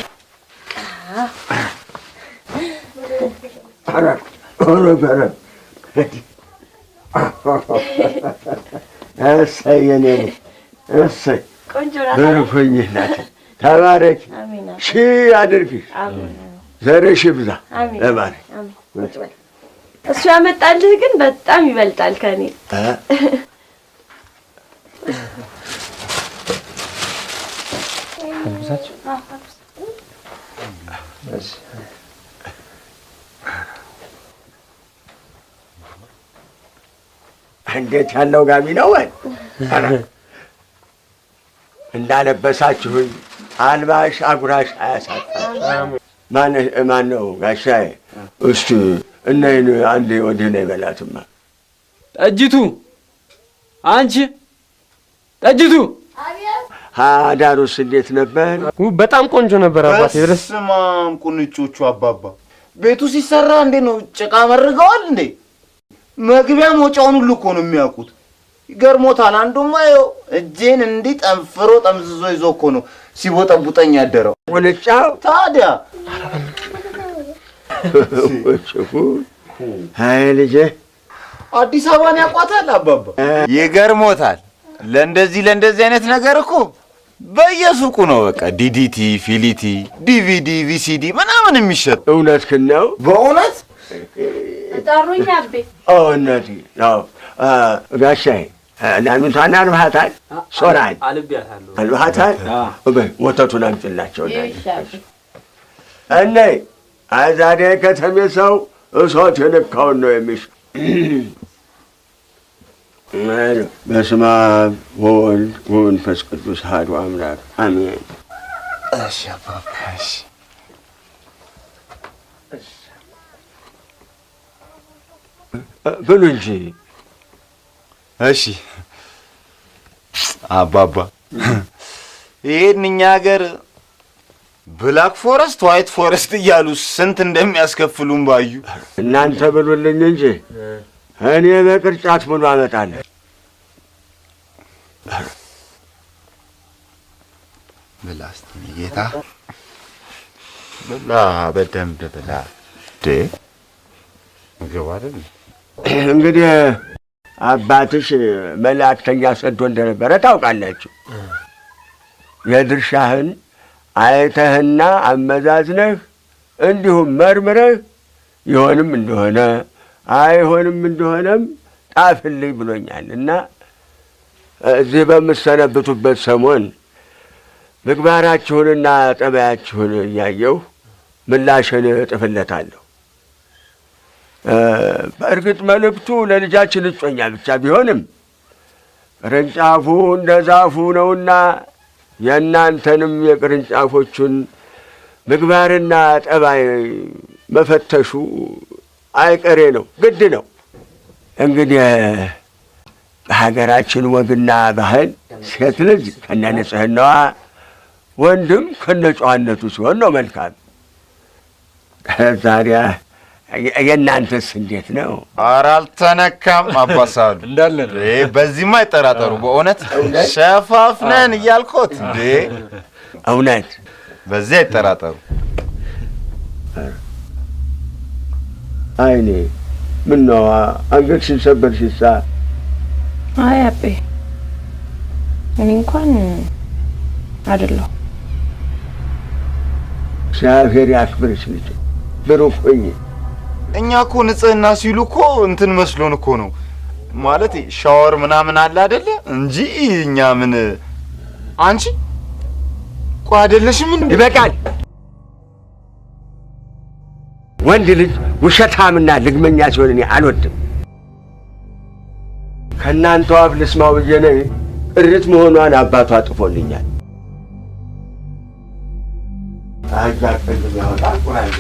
ኧረ ኧረ ኧረ እሰይ የኔ ልጅ እሰይ ቆንጆ ብርኩኝ እናቴ ተባረክ አሜን ሺህ አድርግሽ አሜን ዘርሽ ይብዛ አሜን ተባረክ አሜን ቁጭ በል። እሱ ያመጣልህ ግን በጣም ይበልጣል ከኔ። እ እንዴት ያለው ጋቢ ነው ወይ? ኧረ እንዳለበሳችሁኝ አልባሽ አጉራሽ አያሳጣም። ማን ማን ነው ጋሻዬ? እስቲ እነይን አንዴ ወዲህ ነው ይበላትማ። ጠጅቱ አንቺ ጠጅቱ አዳሩስ እንዴት ነበር? በጣም ቆንጆ ነበር አባቴ። ድረስ በስማም ቁንጮቹ አባባ ቤቱ ሲሰራ እንዴ ነው ጭቃ መርገዋል እንዴ? መግቢያ መውጫውን ሁሉ እኮ ነው የሚያውቁት። ይገርሞታል። አንዱማ ይኸው እጄን እንዲህ ጠንፍሮ ጠምዝዞ ይዞ እኮ ነው ሲቦጠቡጠኝ ያደረው። ቁንጫው ታዲያ አይ ልጄ አዲስ አበባን ያውቋታል አባባ። ይገርሞታል። ለእንደዚህ ለእንደዚህ አይነት ነገር እኮ በየሱቁ ነው በቃ ዲዲቲ፣ ፊሊቲ፣ ዲቪዲ፣ ቪሲዲ ምናምን የሚሸጥ እውነትህን ነው በእውነት ጠሩኝ አቤ። እውነት ነው ጋሻዬ። ናኑታን አልባሃታል ሶራን አልቤያታለሁ። አልባሃታል በይ ወተቱን አምጪላቸው እኔ ዛሬ ከተሜ ሰው እሳት የነካውን ነው የሚሽ በስመ አብ ወወልድ ወመንፈስ ቅዱስ አሐዱ አምላክ አሜን። እሺ አባባ እሺ። ብሉ እንጂ እሺ አባባ ይሄን እኛ ሀገር ብላክ ፎረስት ዋይት ፎረስት እያሉ ስንት እንደሚያስከፍሉን ባዩ። እናንተ ብሉልኝ እንጂ እኔ በቅርጫት ሙሉ አመጣለሁ። ብላ እስቲ ጌታ ብላ፣ በደንብ ብላ። ዴ ምግብ አይደል እንግዲህ አባትሽ መላእክተኛ ሰዶ እንደነበረ ታውቃላችሁ። የድርሻህን አይተህና አመዛዝነህ እንዲሁም መርምረህ ይሆንም እንደሆነ አይሆንም እንደሆነም ጣፍልኝ ብሎኛል እና እዚህ በምሰነብቱበት ሰሞን ምግባራችሁንና ጠባያችሁን እያየሁ ምላሽን እጥፍለታለሁ። በእርግጥ መልእክቱ ለልጃችን እጮኛ ብቻ ቢሆንም ቅርንጫፉ እንደ ዛፉ ነውና የእናንተንም የቅርንጫፎቹን ምግባርና ጠባይ መፈተሹ አይቀሬ ነው፣ ግድ ነው። እንግዲህ በሀገራችን ወግና ባህል ሴት ልጅ ከነ ንጽሕናዋ ወንድም ከነ ጨዋነቱ ሲሆን ነው መልካም። ታዲያ የእናንተስ እንዴት ነው? ኧረ አልተነካም አባሳሉ እንዳለ ነው። እንዴ፣ በዚህማ አይጠራጠሩ። በእውነት ሸፋፍነን እያልኮት እንዴ፣ እውነት በዚህ አይጠራጠሩ። አይኔ ምነዋ አንገትሽን ሰበርሽሳ? አይ አቤ፣ እኔ እንኳን አይደለሁ። እግዚአብሔር ያክብርሽ ልጅ ብሩክ ሁኚ። እኛ እኮ ንጽህና ሲሉ እኮ እንትን መስሎን እኮ ነው ማለት ሻወር ምናምን አለ አይደለ እንጂ እኛ ምን አንቺ ቆይ አይደለሽም እንዴ? ይበቃል። ወንድ ልጅ ውሸታምና ልግመኛ ሲሆን እኔ አልወድም። ከእናንተው አፍ ልስማው ብዬ ነው እርት መሆኗን አባቷ ጥፎልኛል። አጃ ቅድም ያወጣ ቁራንጌ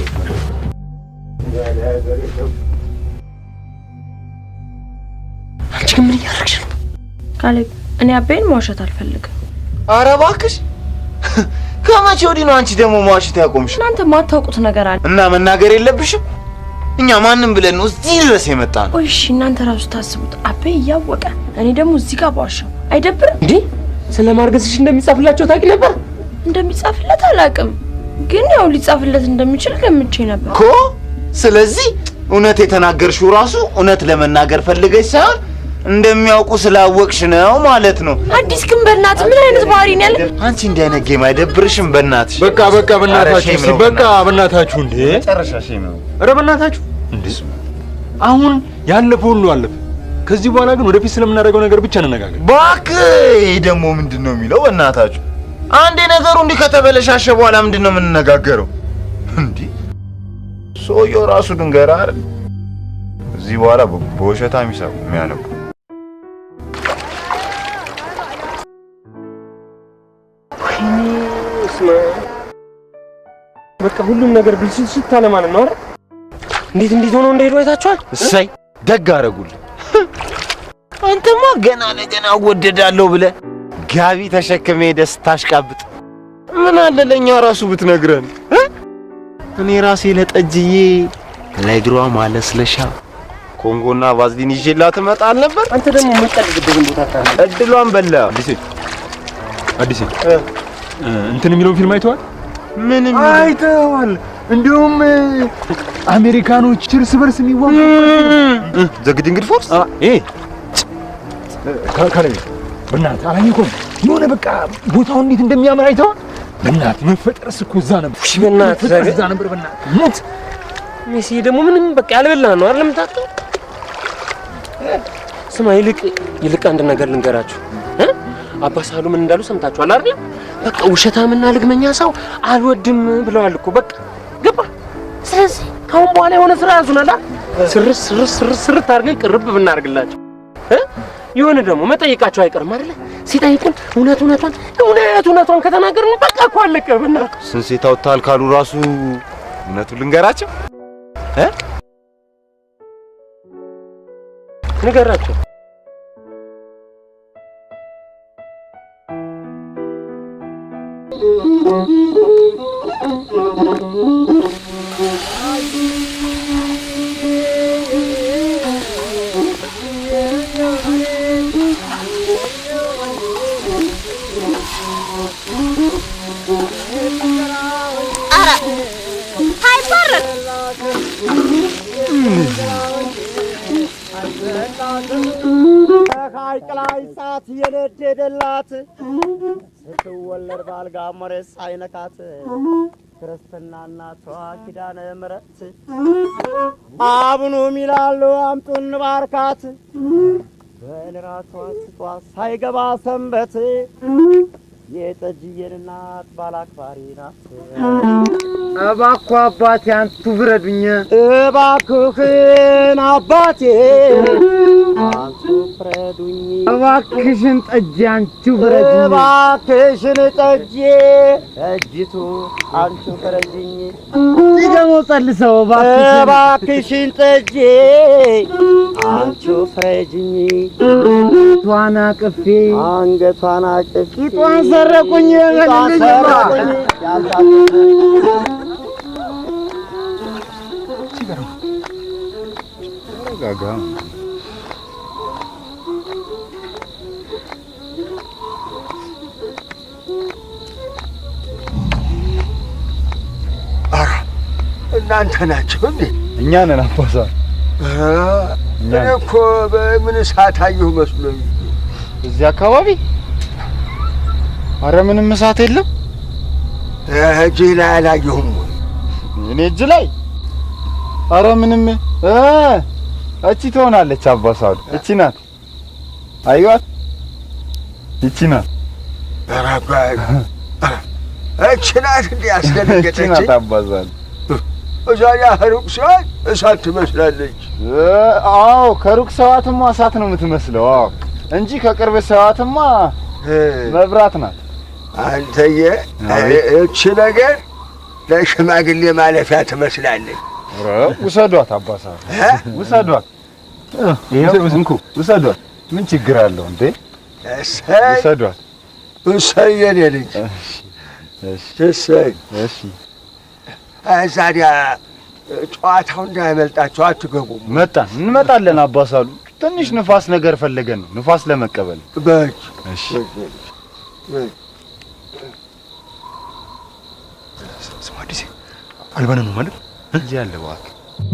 አንቺ ግን ምን እያደረግሽ ነው? ካሌብ፣ እኔ አቤን መዋሸት አልፈልግም። ኧረ እባክሽ ከመቼ ወዲህ ነው አንቺ ደግሞ መዋሸት ያቆምሽ? እናንተ ማታውቁት ነገር አለ እና መናገር የለብሽም። እኛ ማንም ብለን ነው እዚህ ድረስ የመጣ ነው። ቆይ እሺ፣ እናንተ ራሱ ታስቡት። አቤ እያወቀ እኔ ደግሞ እዚህ ጋር በዋሸው አይደብርም? እንዴ ስለ ማርገዝሽ እንደሚጻፍላቸው ታውቂ ነበር? እንደሚጻፍለት አላውቅም፣ ግን ያው ሊጻፍለት እንደሚችል ገምቼ ነበር እኮ። ስለዚህ እውነት የተናገርሽው ራሱ እውነት ለመናገር ፈልገሽ ሳይሆን እንደሚያውቁ ስላወቅሽ ነው ማለት ነው። አዲስ ግን በእናትህ ምን አይነት ባህሪ ነው ያለ? አንቺ እንዲህ አይነት ጌም አይደብርሽም? በእናትሽ በቃ በቃ በእናታችሁ ኧረ ሼም እስኪ ነው በቃ በእናታችሁ እንዴ መጨረሻ ሼም ነው። ኧረ በእናታችሁ እንዴ አሁን ያለፈው ሁሉ አለፈ። ከዚህ በኋላ ግን ወደፊት ስለምናደርገው ነገር ብቻ እንነጋገር። እባክህ ይህ ደግሞ ምንድን ነው የሚለው? በእናታችሁ አንዴ ነገሩ እንዲህ ከተበለሻሸ በኋላ ምንድን ነው የምንነጋገረው? እንዲህ ሰውየው ራሱ ድንገራ አይደል? እዚህ በኋላ በ- በውሸታ የሚሰሩ የሚያነቡ በቃ ሁሉም ነገር ብልሽት አለ ማለት ነው አይደል? እንዴት እንዴት ሆኖ እንደሄዱ አይታችኋል? እሰይ ደግ አደረጉልህ። አንተማ ገና ለገና እወደዳለሁ ብለህ ጋቢ ተሸክሜ ሄደህ ስታሽቃብጥ ምን አለ ለእኛ ራሱ ብትነግረን እ? እኔ ራሴ ለጠጅዬ ለእግሯ ማለስለሻ ኮንጎና ቫዝሊን ይዤላት እመጣ አልነበር? አንተ ደግሞ የምትቀልድበትን ቦታ ታለ እድሏን በላ። አዲሴ አዲሴ እ፣ እንትን የሚለውን ፊልም አይተዋል? ምንም አይተዋል። እንዲሁም እ፣ አሜሪካኖች እርስ በርስ የሚዋጉ ዘግድንግድ ፎርስ ይሄ ከላይ በእናትህ አላየኸውም? የሆነ በቃ ቦታው እንዴት እንደሚያምር አይተዋል? በእናትህ መፈጠርስ እኮ እዛ ነበር። እሺ በእናትህ መፈጠርስ እዛ ነበር። በእናትህ ሞት ሜሲ ደግሞ ምንም በቃ ያልበላ ነው አይደል የምታውቀው? ስማ ይልቅ ይልቅ አንድ ነገር ልንገራችሁ እ? አባ ሳሉ ምን እንዳሉ ሰምታችኋል አይደል? በቃ ውሸታምና ልግመኛ ሰው አልወድም ብለዋል እኮ በቃ ገባ። ስለዚህ ካሁን በኋላ የሆነ ስራ ያዙናል አይደል? ስርስ ስርስ ስርስ ስርት አድርገን ቅርብ ብናደርግላቸው እ? የሆነ ደግሞ መጠየቃቸው አይቀርም አይደለ? ሲጠይቁን እውነት እውነቷን እውነት እውነቷን ከተናገርን በቃ እኮ አለቀ። በእናትህ ስንሴት አውጥተሃል ካሉ ራሱ እውነቱን ልንገራቸው እ? ንገራቸው። አይባረክ ከሐይቅ ላይ እሳት የነደደላት ስትወለድ ባልጋ መሬት ሳይነካት ክርስትና እናቷ ኪዳነ ምሕረት አቡኑ ሚላሉ አምጡን ባርካት በንራቷ ስጧ ሳይገባ ሰንበት የጠጅዬን እናት ባላክባሪ ናት። እባክዎ አባቴ አንቱ ፍረዱኝ። እባክህን አባቴ አንቱ ፍረዱኝ። እባክሽን ጠጅ አንቺ ፍረዱኝ። እባክሽን ጠጄ ጠጅቱ አንቺ ፍረጅኝ። ደግሞ ጸልሰው እባክሽን እባክሽን ጠጄ አንቺ ፍረጅኝ። ቷን አቅፌ አንገቷን አቅፌ ቂጧን ሰረቁኝ። ቂጧን ሰረቁኝ። ጋጋ እናንተ ናቸው እንዴ? እኛ ነን አባሳ እኔ እኮ በምን እሳት አየሁ መስሎኝ። እዚህ አካባቢ አረ ምንም እሳት የለም። እጅህ ላይ አላየሁም ወይ? እኔ እጅ ላይ አረ ምንም እ እቺ ትሆናለች። አባሳሉ እቺ ናት። አዩዋት፣ እቺ ናት። እቺ ናት እንዲህ እቺ ናት ያስደነገጠችኝ። አባሳሉ። እዛኛ ሩቅ ሲሆን እሳት ትመስላለች። እ አዎ ከሩቅ ሰዋትማ እሳት ነው የምትመስለው። አዎ እንጂ ከቅርብ ሰዋትማ መብራት ናት። አንተዬ አቤት። እቺ ነገር ለሽማግሌ ማለፊያ ትመስላለች። ኧረ ውሰዷት አባሳሉ፣ ውሰዷት። ይኸው እንኩ ውሰዷት። ምን ችግር አለው እንዴ? እሰይ ውሰዷት። እሰይ የኔ ልጅ እሰይ። እሺ እዛዲያ ጨዋታው እንዳያመልጣቸው አትገቡም። መጣን፣ እንመጣለን አባሳሉ። ትንሽ ንፋስ ነገር ፈለገን ነው ንፋስ ለመቀበል። በጅ እሺ ስማ አዲሴ አልባነ ነው ማለት እንጂ ያለ እባክህ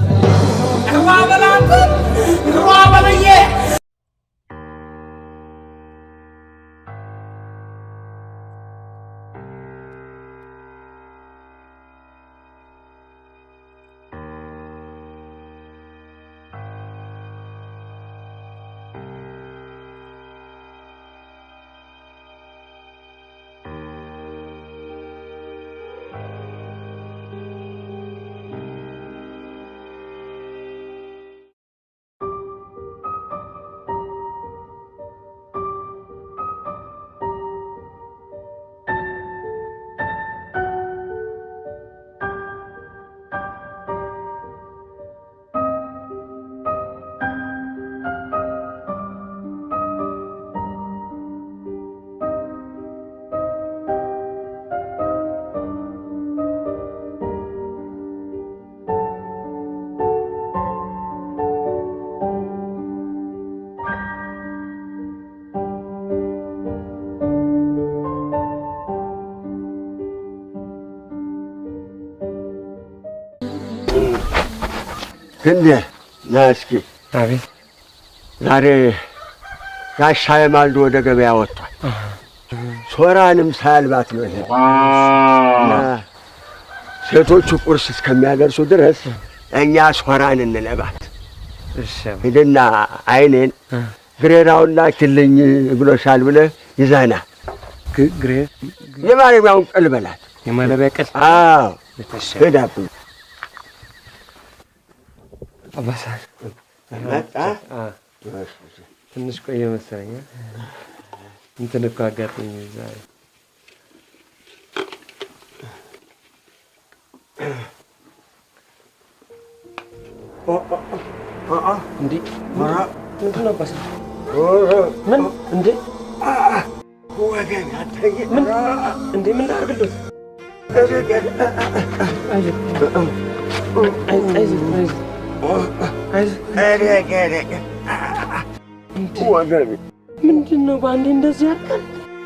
ክንዴ ና እስኪ። አቤት። ዛሬ ጋሻ የማልዶ ወደ ገበያ ወጥቷል። ሶራንም ሳያልባት ነው ይሄ እና ሴቶቹ ቁርስ እስከሚያደርሱ ድረስ እኛ ሶራን እንለባት። ሂድና አይኔን ግሬራውን ላኪልኝ ብሎሻል ብለህ ይዘህና ግሬ የማረቢያውን ቅል በላት። የማለቢያ ቅል? አዎ ሄዳብኝ አባሳ መጣ። ትንሽ ቆየ መሰለኝ። እንትን እኮ አጋጠኝ ዛሬ እንዴ ምንድን ነው አባሳ? ምን እንዴ ወገን አታየ ምን እንዴ ምን ላድርግልዎት? ምንድን ነው በአንዴ እንደዚህ ያልቃል?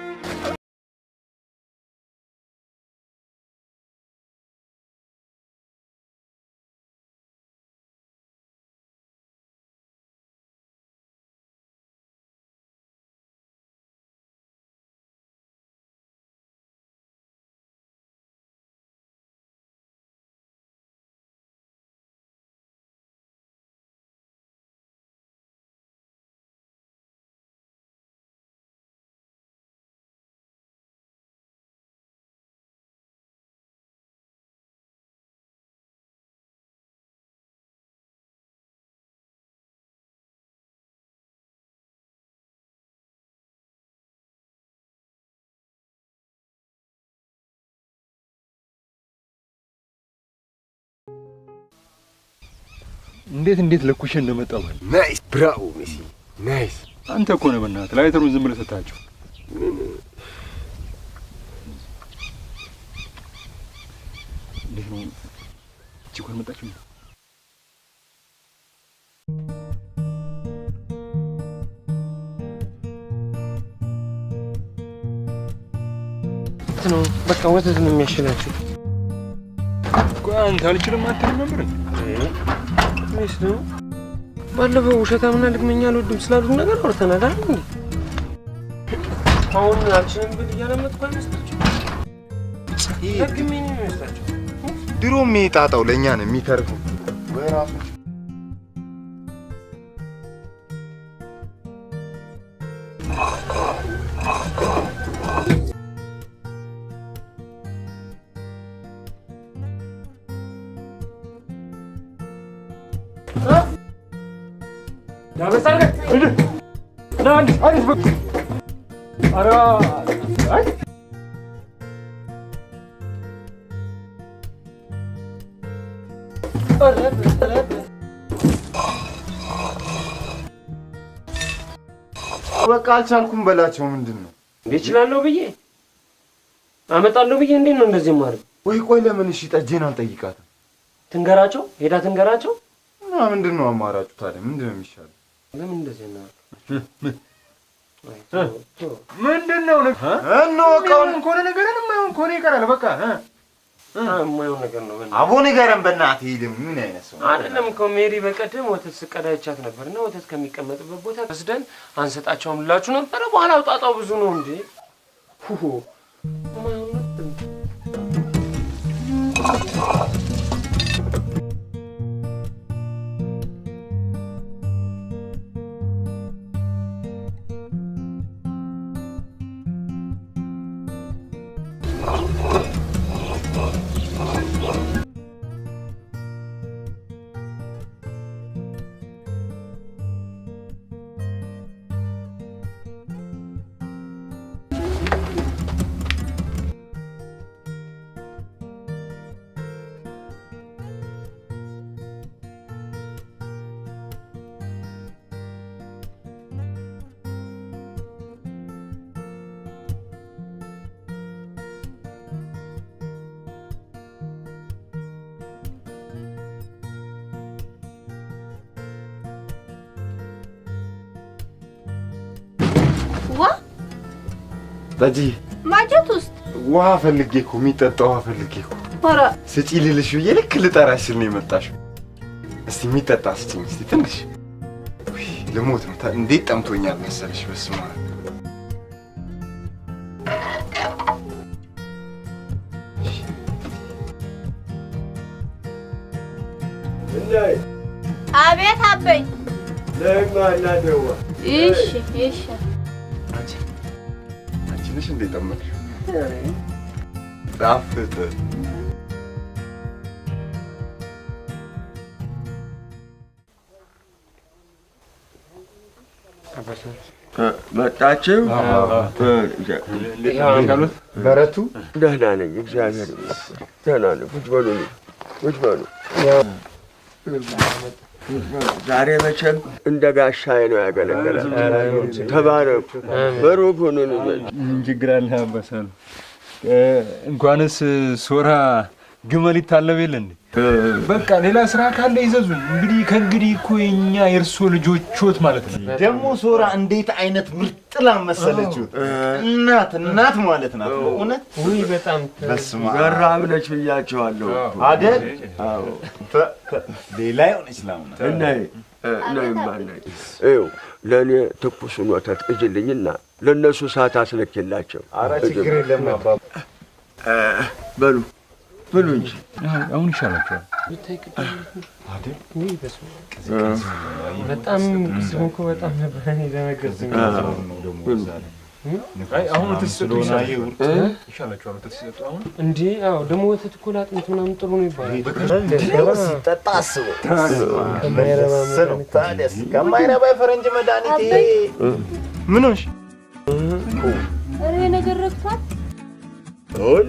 እንዴት እንዴት ለኩሼ እንደመጣሁ ማለት ናይስ ብራቮ ሜሲ ናይስ። አንተ እኮ ነህ በእናትህ ላይተሩን ዝም ብለህ ሰጣቸው። እንዴት ነው እቺ እኮ አልመጣችም? ነው በቃ ወተት ነው የሚያሽላችሁ። ቆይ አንተ አልችልም አትልም ነበር እንዴ? ወይስ ደግሞ ባለፈው ውሸታምና ልግመኛ አልወድም ስላሉት ነገር አውርተናል አይደል እንዴ? አሁን አልችልም ብል እያለመጥኩ አይመስላችሁ? ደግሜ ነው የሚመስላችሁ? ድሮም ይሄ ጣጣው ለእኛ ነው የሚተርፈው። ወይ ራሱ በቃ አልቻልኩም በላቸው። ምንድን ነው እንዴ እችላለሁ ብዬ አመጣለሁ ብዬ እንዴት ነው እንደዚህ ማድረግ? ወይ ቆይ ለምን እሺ ጠጄን አልጠይቃትም? ትንገራቸው ሄዳ ትንገራቸው። እና ምንድን ነው አማራጩ ታዲያ? ምንድን ነው የሚሻለው? ለምን እንደዚህ ነው? ምንድን ነው እንወቀውን ከሆነ ነገርን የማይሆን ከሆነ ይቀራል። በቃ የማይሆን ነገር ነው። በእናትህ አቦ ንገረን በእናትህ። ይሄ ደግሞ ምን አይነት ሰው ነው? አይደለም እኮ ሜሪ በቀደም ወተት ስቀዳ ይቻት ነበር እና ወተት ከሚቀመጥበት ቦታ ወስደን አንሰጣቸውም ልላችሁ ነበረ። በኋላ አውጣጣው ብዙ ነው እንዴ ሁሁ የማይሆን ነገር ዋ ጠጅ ማጀት ውስጥ ውሃ ፈልጌ እኮ የሚጠጣ ውሃ ፈልጌ እኮ ኧረ ስጪ ልልሽ ብዬ ልክ ልጠራሽ ስል ነው የመጣሽው። እስቲ የሚጠጣ ስጪኝ እስቲ ትንሽ። ውይ ልሞት ነው። ታ- እንዴት ጠምቶኛል መሰለሽ። በስመ አብ እንዳይ አቤት አበይ። ደግማ እናደዋ እሺ እሺ። አንቺ አንቺ ነሽ እንዴ ጠመቅሽው? ጣፍጥ መጣችሁ? በረቱ ደህና ነኝ፣ እግዚአብሔር ይመስገን። ደህና ነኝ። ቁጭ በሉ ልጅ፣ ቁጭ በሉ። ዛሬ መቼም እንደ ጋሻዬ ነው ያገለገላል። ተባረኩ፣ በሩክ ሁኑልኝ። ምን ችግር አለ አባሳሉ? እንኳንስ ሶራ ግመል ይታለብ የለ እንዴ? በቃ ሌላ ስራ ካለ ይዘዙን። እንግዲህ ከእንግዲህ እኮ የኛ የእርሶ ልጆቾት ማለት ነው። ደግሞ ሶራ እንዴት አይነት ምርጥ ላም መሰለችው! እናት እናት ማለት ናት በእውነት ውይ በጣም በስመ አብ ገራም ነች ብያቸዋለሁ። አደል አዎ ተ- ተ- ሌላ የሆነች ላም ናት። እናይ እናይማ እናይ ይኸው ለእኔ ትኩሱን ወተት እጅልኝና ለእነሱ ሰዓት አስልክላቸው። ኧረ ችግር የለም አባ እ፣ በሉ ብሉ እንጂ አሁን ይሻላቸዋል። በጣም ቅስም እኮ በጣም ነበር እኔ ደነገጥኩኝ። አይ አሁን ወተት ሲሰጡ ስለሆነ ይሻላቸዋል። አየሁ። እ? ይሻላቸዋል ወተት ሲሰጡ አሁን እንዴ አዎ ደግሞ ወተት እኮ ለአጥንት ምናምን ጥሩ ነው ይባላል። ሲጠጣ አስበው መለስ ነው። ታዲያስ ከማይረባ የፈረንጅ መድኃኒት ይሄ ምን ሆንሽ? ኧረ ነገር ረግቷል። አሁን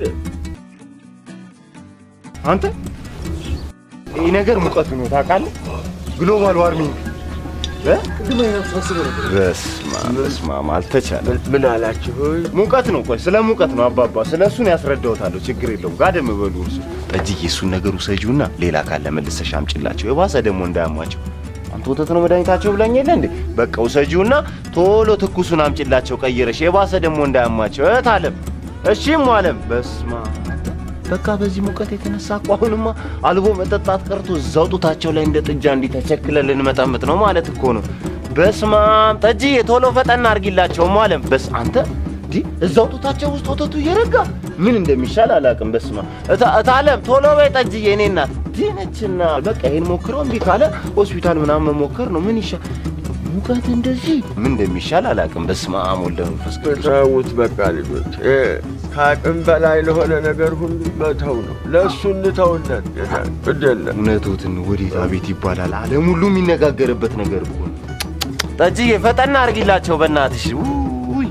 አንተ ይህ ነገር ሙቀቱ ነው ታውቃለህ? ግሎባል ዋርሚንግ እ? በስመ አብ በስመ አብ አልተቻለም። ምን አላችሁ? ሙቀት ነው። ቆይ ስለ ሙቀት ነው አባባ፣ ስለ እሱን ያስረዳውታለሁ። ችግር የለውም። ጋደም በሉ እርሱ። ጠጅዬ እሱን ነገር ውሰጂውና ሌላ ካለ መልሰሽ አምጪላቸው። የባሰ ደግሞ እንዳያሟቸው። አንተ ወተት ነው መድኃኒታቸው ብላኝ የለ እንዴ? በቃ ውሰጂውና ቶሎ ትኩሱን አምጪላቸው ቀይረሽ፣ የባሰ ደግሞ እንዳያሟቸው። እህት አለም፣ እሺም አለም። በስመ አብ በቃ በዚህ ሙቀት የተነሳ እኮ አሁንማ አልቦ መጠጣት ቀርቶ እዛው ጡታቸው ላይ እንደ ጥጃ እንዲህ ተቸክለን ልንመጠምጥ ነው ማለት እኮ ነው። በስመ አብ ጠጅዬ ቶሎ ፈጠን አድርጊላቸውም አለም። በስ አንተ እንዲህ እዛው ጡታቸው ውስጥ ወተቱ እየረጋ ምን እንደሚሻል አላውቅም። በስማ እታለም ቶሎ በይ ጠጅዬ፣ እኔ እናት ድነችና በቃ ይሄን ሞክረው እምቢ ካለ ሆስፒታል ምናምን መሞከር ነው። ምን ይሻል ሙቀት እንደዚህ ምን እንደሚሻል አላውቅም። በስመ አብ ወልደ መንፈስ ቅዱስ። ተዉት በቃ ልጆች፣ እ፣ ከአቅም በላይ ለሆነ ነገር ሁሉ መተው ነው። ለእሱ እንተውለት። ግድ የለም እውነቶትን ወዴት አቤት ይባላል። ዓለም ሁሉ የሚነጋገርበት ነገር እኮ ነው። ጠጅዬ ፈጠና አርጊላቸው በእናትሽ። ውይ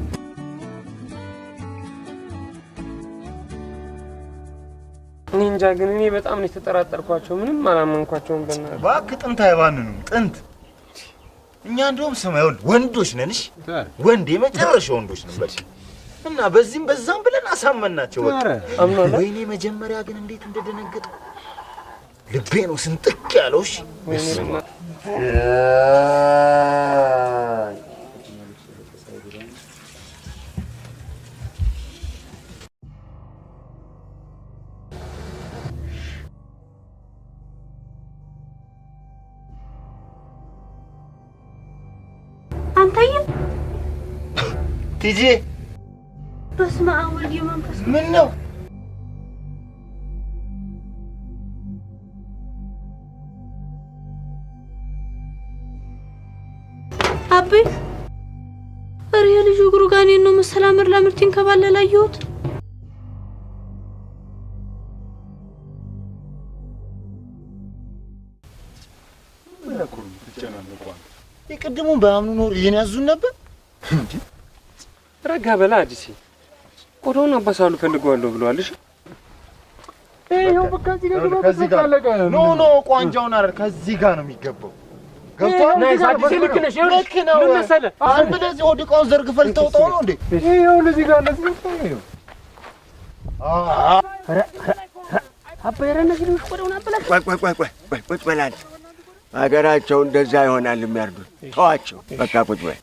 እኔ እንጃ ግን እኔ በጣም ነው የተጠራጠርኳቸው። ምንም አላመንኳቸውም። በእናትህ እባክህ ጥንት አይባንኑም። ጥንት እኛ እንደውም ስማ ይኸውልህ ወንዶች ነንሽ ወንድ የመጨረሻ ወንዶች ነን በል እና በዚህም በዛም ብለን አሳመናቸው። በቃ አምኗል። ወይኔ መጀመሪያ ግን እንዴት እንደደነገጥኩ ልቤ ነው ስንጥቅ ያለው። እሺ በስመ አብ። አንተዬ ቲጂ በስመ አብ ወልድ መንፈስ ምን ነው አቤ ኧረ የልጁ እግሩ ጋር እኔን ነው መሰል አምር ላምር ሲንከባለል አየሁት። የቅድሙን በአምኑ ኖር ይህን ያዙን ነበር። ረጋ በላ አዲሴ። ቆዳውን አባሳሉ ፈልገዋለሁ ብለዋል። እሺ ይኸው በቃ እዚህ ጋር ግባ፣ ከዚህ በቃ ጋር አለቀ። ኖ ኖ ቋንጃውን አይደል ከዚህ ጋር ነው የሚገባው። ገብቶሃል? ናይስ አዲሴ፣ ልክ ነሽ። ይኸውልሽ፣ ልክ ነው። ምን መሰለህ? ዝም ብለህ እዚህ ሆድ ዕቃውን ዘርግፈህ ልተውጠው ነው እንዴ? ይኸው እዚህ ጋር እንደዚህ በቃ ይኸው አባይ ኧረ እነዚህ ልጆች ቆዳውን አበላሽ። ቆይ ቆይ ቆይ ቆይ ቆይ ቁጭ በል አንተ። ሀገራቸው እንደዛ ይሆናል የሚያርዱት። ተዋቸው በቃ ቁጭ በል።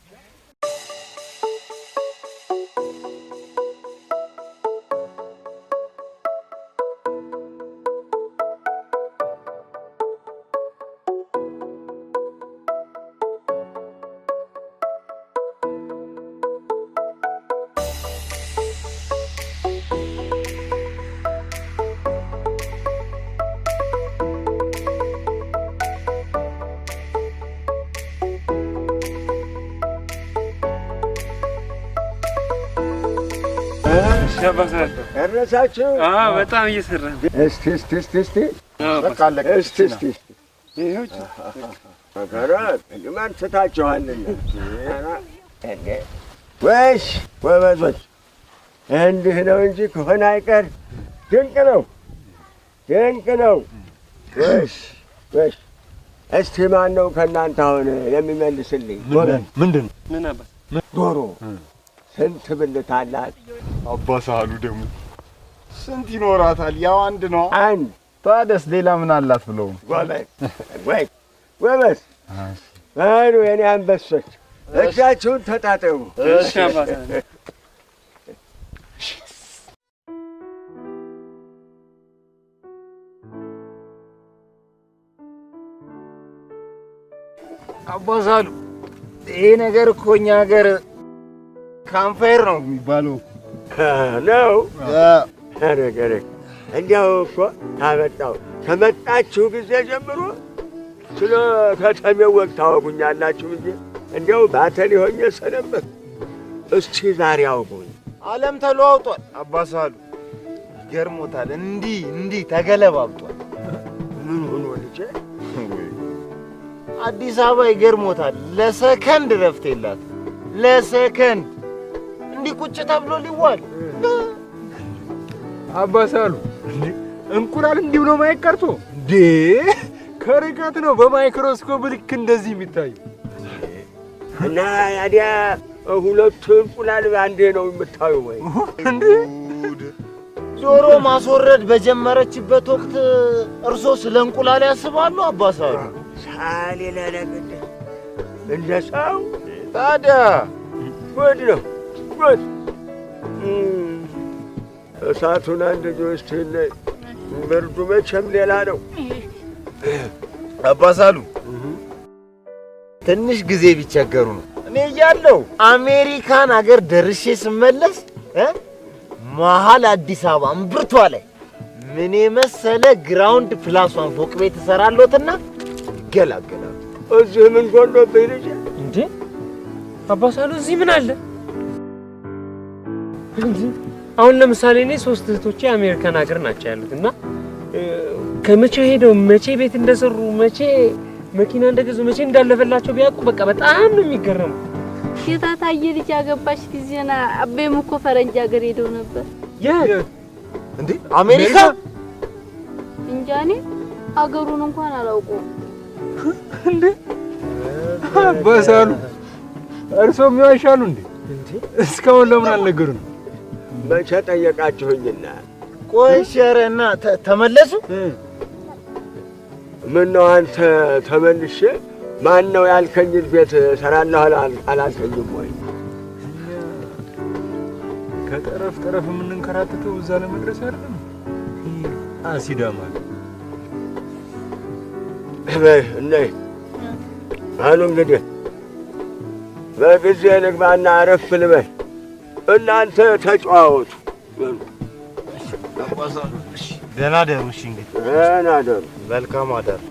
ያባሳለሁ። ደረሳችሁ? አዎ፣ በጣም እየሰራ ነው። እስቲ እስቲ እስቲ እስቲ በቃ አለቀ። እስቲ እስቲ እስቲ መከራ ቅድማን ትታችኋልና እንዴ! ወይስ ጎበዞች፣ እንዲህ ነው እንጂ ከሆነ አይቀር ድንቅ ነው ድንቅ ነው። ወይስ ወይስ እስቲ ማን ነው ከእናንተ አሁን የሚመልስልኝ? ጎበዝ ምንድን ነው ምን አባ ዶሮ ስንት ብልት አላት? አባሳሉ ደግሞ ስንት ይኖራታል? ያው አንድ ነው። አንድ ታዲያስ ሌላ ምን አላት ብለው ነው? ጎበዝ ወይ ጎበዝ በሉ የኔ አንበሶች እጃችሁን ተጣጠቡ። እሺ አባሳለሁ። አባሳሉ ይሄ ነገር እኮ እኛ ሀገር ካምፓየር ነው የሚባለው። ነው ነገር እንዲያው እኮ ታመጣው ከመጣችሁ ጊዜ ጀምሮ ስለ ከተሜው ወግ ታወጉኛላችሁ እንጂ እንዲያው ባተሌ ሆኜ ሰነበት። እስቲ ዛሬ አውጉኝ። ዓለም ተለዋውጧል። አባሳሉ ይገርሞታል። እንዲህ እንዲህ ተገለባብጧል። ምን ሆኖ ልጄ? አዲስ አበባ ይገርሞታል። ለሰከንድ ረፍት የላት ለሰከንድ እንዲህ ቁጭ ተብሎ ሊዋል አባሳሉ እንዴ እንቁላል እንዲህ ብሎ ማየት ቀርቶ እንዴ ከርቀት ነው በማይክሮስኮፕ ልክ እንደዚህ የሚታዩ እና ያዲያ ሁለቱ እንቁላል አንዴ ነው የምታዩ ወይ? እንዴ ዶሮ ማስወረድ በጀመረችበት ወቅት እርሶ ስለ እንቁላል ያስባሉ? አባሳሉ ሳሌ ለለግድ እንደ ሰው ታዲያ ጉድ ነው ጉድ። እም፣ እሳቱን አንድ ጆስት ብርዱ መቼም ሌላ ነው። አባሳሉ ትንሽ ጊዜ ቢቸገሩ ነው። እኔ እያለሁ አሜሪካን ሀገር ደርሼ ስመለስ እ መሀል አዲስ አበባ እምብርቷ ላይ ምን የመሰለ ግራውንድ ፕላስ ዋን ፎቅ ቤት እሰራለሁትና ይገላገላሉ። እዚህ ምን ጎሎብኝ ልጄ? እንዴ አባሳሉ እዚህ ምን አለ? እንዴ አሁን ለምሳሌ እኔ ሶስት እህቶቼ አሜሪካን ሀገር ናቸው ያሉት እና እ፣ ከመቼ ሄደው መቼ ቤት እንደሰሩ መቼ መኪና እንደገዙ መቼ እንዳለፈላቸው ቢያውቁ በቃ በጣም ነው የሚገረሙ። የታታየ ልጅ ያገባች ጊዜና አቤም እኮ ፈረንጅ ሀገር ሄደው ነበር። እንዴ አሜሪካ እንጃ እኔ አገሩን እንኳን አላውቀውም። አባሳሉ እርሶም ይዋሻሉ እንዴ? እስካሁን ለምን አልነገሩንም? መቼ ጠየቃችሁኝና? ቆይ እሺ፣ ኧረ እና ተ- ተመለሱ። ምን ነው አንተ ተመልሼ ማን ነው ያልከኝን ቤት እሰራለሁ አላል- አላልከኝም ወይ? ከጠረፍ ጠረፍ የምንንከራተተው እዛ ለመድረስ አይደለም። ይህ አሲዳማ በይ እነይ አሉ እንግዲህ በጊዜ ልግባና አረፍ ልበል። እናንተ ተጨዋወቱ። ደህና ደሩ። እሺ እንግዲህ ደህና ደሩ። መልካም አዳር።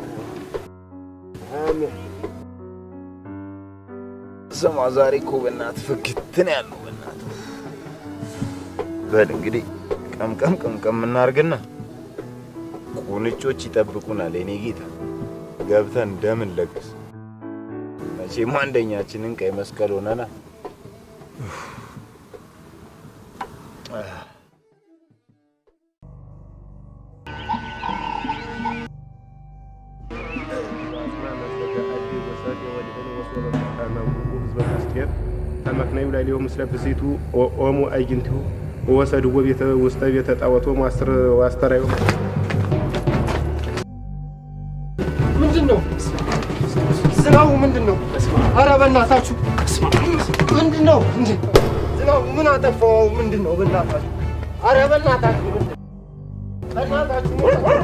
ስማ ዛሬ እኮ በእናትህ ፍግትን ያለው በእናትህ በል እንግዲህ ቀምቀም ቀምቀም እናርግና ቁንጮች ይጠብቁናል። የኔ ጌታ ገብተን እንደምን ለግስ መቼም አንደኛችንን ቀይ መስቀል ሆነናል። ተመክናዩ ላይ ሊሆን ምስለ ብሲቱ ኦሞ አይግንቲሁ ወሰድዎ ቤተ ውስተ ቤተ ጣዖቶ ማስተር ዋስተራዩ ምንድን ነው ዝናቡ? ምንድን ነው? ኧረ በእናታችሁ ምንድን ነው እንዴ? ዝናቡ ምን አጠፋው? ምንድን ነው በእናታችሁ? ኧረ በእናታችሁ ምንድን ነው? በእናታችሁ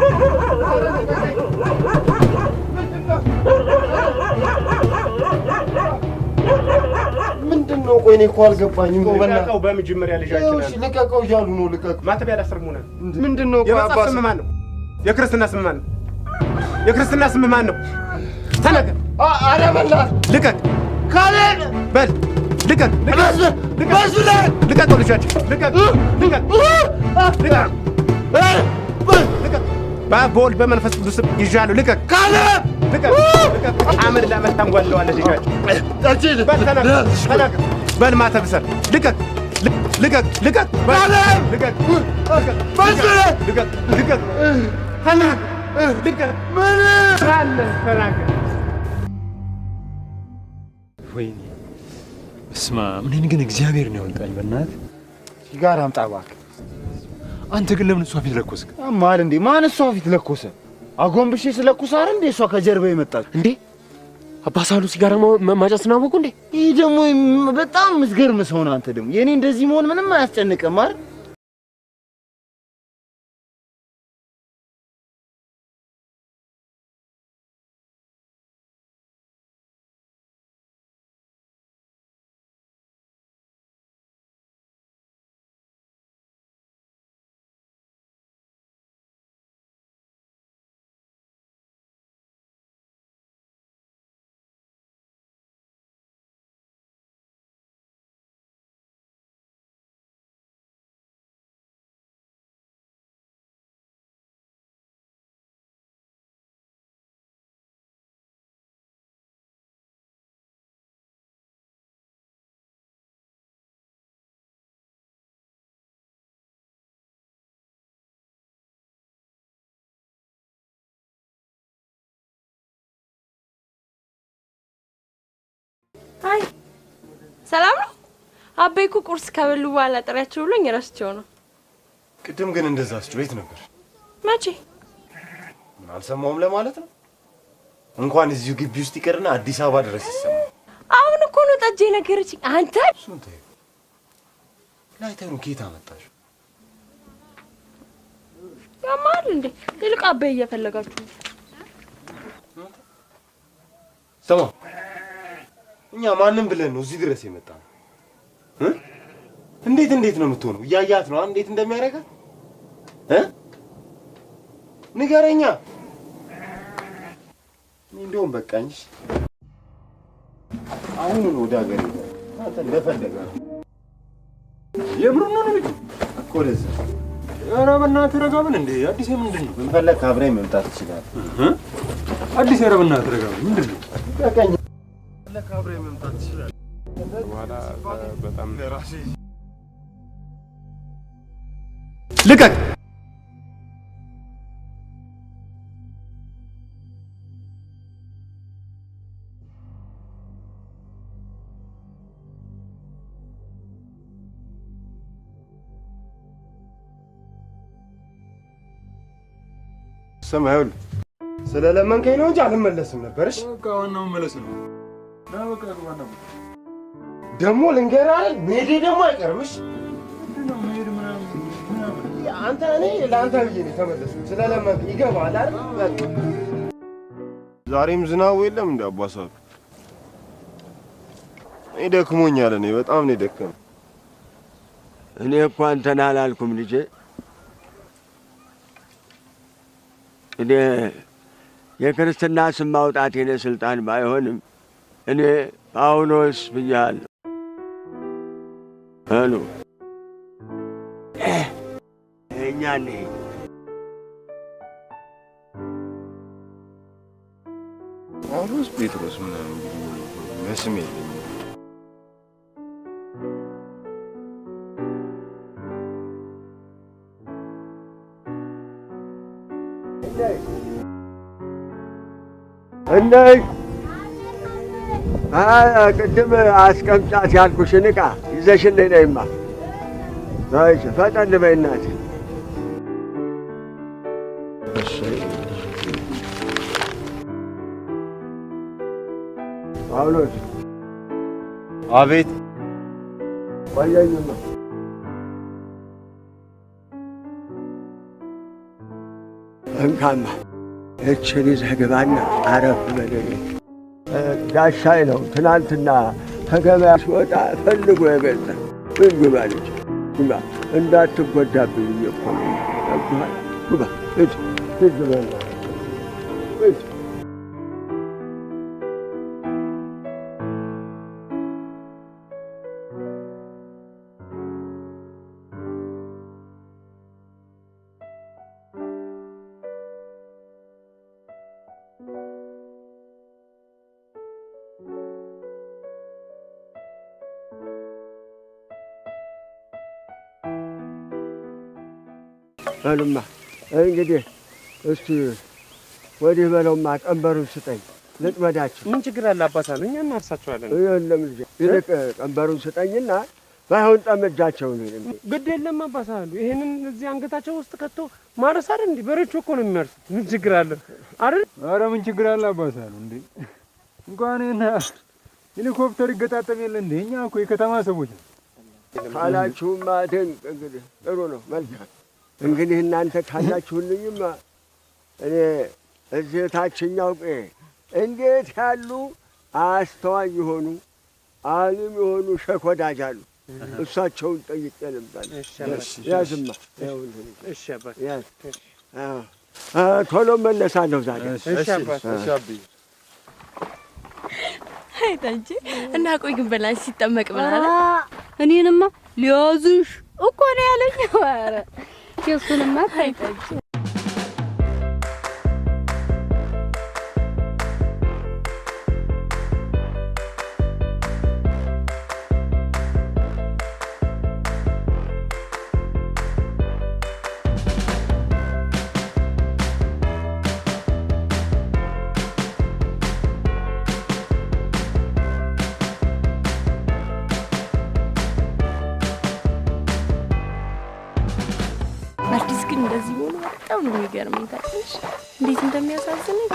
ምንድን ነው? ቆይ እኔ እኮ አልገባኝም። ቆይ በእናትህ ልቀቀው። በመጀመሪያ ልጃችን ይኸው እሺ፣ ልቀቀው እያሉ ነው። ልቀቀው። ማተቢያ ላስርሙነ ምንድን ነው? ቆይ የመጽሐፍ አባስ ስም ማን ነው? የክርስትና ስም ማን ነው? የክርስትና ስም ማን ነው? ተናገር። ኧረ በእናትህ ልቀቅ። ካሌብ በል ልቀቅ። ልቀቀው ልጃችን ልቀቅ። ልቀቅ። ልቀቅ። ልቀቅ። በአብ በወልድ በመንፈስ ቅዱስ ስም ይዣለሁ። ልቀቅ። ካሌብ ልቀቅ። ልቀቅ። አመድ ላመድ ታንጓለዋለህ ልጃችን። በል ተናገር። ተናገር። በል ማተብ ሰር ልቀቅ። ልቀቅ። ልቀቅ። በል ልቀቅ። ልቀቅ። ልቀቅ። ልቀቅ። ተናገር። ልቀቅ። ምን አለ ተናገር። ወይኔ እስማ እኔን ግን እግዚአብሔር ነው ያወጣኝ። በእናትህ ሲጋራ አምጣ እባክህ። አንተ ግን ለምን እሷ ፊት ለኮስክ? ማል እንዴ? ማን እሷ ፊት ለኮሰ? አጎንብሼ ስለኩስ አይደል እንዴ እሷ ከጀርባ የመጣች እንዴ? አባሳሉ ሲጋራ ማጨስን አወቁ እንዴ? ይህ ደግሞ በጣም የምትገርም ሰው ነህ አንተ። ደግሞ የእኔ እንደዚህ መሆን ምንም አያስጨንቅም አይደል? አይ ሰላም ነው። አቤ እኮ ቁርስ ከበሉ በኋላ ጥሪያቸው ብሎኝ ረስቼው ነው። ቅድም ግን እንደዛ አስጮኸት ነበር። መቼ? ምን አልሰማውም ለማለት ነው። እንኳን እዚሁ ግቢ ውስጥ ይቅርና አዲስ አበባ ድረስ ይሰማል። አሁን እኮ ነው ጠጄ ነገረችኝ። አንተ እሱን ተይው። ላይተሩ ኬት አመጣሽ? ያማል እንዴ? ይልቅ አቤ እየፈለጋችሁ ነው። ስማ እኛ ማንም ብለን ነው እዚህ ድረስ የመጣ ነው። እ? እንዴት እንዴት ነው የምትሆነው? እያያት ነው እንዴት እንደሚያደርጋት እ? ንገረኛ። እኔ እንደውም በቃኝ። አሁን ወደ ሀገር አንተ እንደፈለገ ነው። የምሩን ነው ልጁ እኮ ለዛ ኧረ በእናትህ ረጋ በል እንዴ። አዲስ ምንድን ነው? ብንፈለግ አብረኝ መምጣት ትችላለህ። እ? አዲስ ኧረ በእናትህ ረጋ በል ምንድን ነው? በቃኝ። አብረኝ መምጣት ትችላለህ። በኋላ በጣም ልቀቅ! ስማ ይኸውልህ፣ ስለለመንከኝ ነው እንጂ አልመለስም ነበር። እሺ በቃ ዋናው መመለስ ነው። ና በቃ ዋናው ደግሞ ልንገርህ አይደል፣ መሄዴ ደግሞ አይቀርም። እሺ አንተ እኔ ለአንተ ብዬ ነው የተመለስኩት። ስለለመንክ ይገባሃል አይደል? በቃ ዛሬም ዝናቡ የለም እንደ አባሳሉ እኔ ደክሞኛል። እኔ በጣም ነው የደከመኝ። እኔ እኮ አንተን አላልኩም ልጄ። እኔ የክርስትና ስም ማውጣት የኔ ስልጣን ባይሆንም እኔ ጳውሎስ ብያለሁ። አሉ እኛ እንሂድ። ጳውሎስ ጴጥሮስ ምናምን በስም የለኝም። እነይ አ- ቅድም አስቀምጫት ያልኩሽን ዕቃ ይዘሽልኝ ነይማ። እሺ፣ ፈጠን በይ እናቴ። ጳውሎስ አቤት። ቆየኝማ። እንካማ እችን ይዘህ ግባና አረፍ በልልኝ። ጋሻይ ነው ትናንትና ከገበያ ሲወጣ ፈልጎ የገዛ ምን ግባ ልጅ ግባ፣ እንዳትጎዳብኝ ብዬ እኮ ነው። ገብቶሃል? ግባ ሂድ ሂድ በል ሂድ። በሉማ እንግዲህ እስቲ ወዲህ በለውማ፣ ቀንበሩን ስጠኝ ልጥመዳችሁ። ምን ችግር አለ አባሳሉ? እኛ እናርሳቸዋለን። የለም ልጄ፣ ይልቅ ቀንበሩን ስጠኝና ባይሆን ጠመጃቸው ነው ግድ የለም አባሳሉ። ይሄንን እዚህ አንገታቸው ውስጥ ከቶ ማረስ አይደል እንዴ? በሬቹ እኮ ነው የሚያርሱት። ምን ችግር አለ አይደል? ኧረ ምን ችግር አለ አባሳሉ እንዴ? እንኳን ይሄን ሄሊኮፕተር ይገጣጠም የለ እንዴ? እኛ እኮ የከተማ ሰዎች ነው። ካላችሁማ ድንቅ እንግዲህ ጥሩ ነው፣ መልካም እንግዲህ እናንተ ካላችሁልኝማ እኔ እዚህ ታችኛው ቄ እንዴት ያሉ አስተዋይ የሆኑ አሊም የሆኑ ሸክ ወዳጅ አሉ። እሳቸውን ጠይቄ ልምጣለሁ። ያዝማ እሺ አባት ያዝ። አዎ። አ፣ ቶሎ መለሳለሁ ዛሬ። እሺ አባት አ። እሺ አብዬ አይታንቺ እና ቆይ ግን በላንቺ ሲጠመቅ ብላለ እኔንማ ሊያዙሽ እኮ ነው ያለኝ። ኧረ የእሱንማ ታይታንቺ አዲስ ግን እንደዚህ ሆኖ በጣም ነው የሚገርመኝ። ታውቂያለሽ እንዴት እንደሚያሳዝነኝ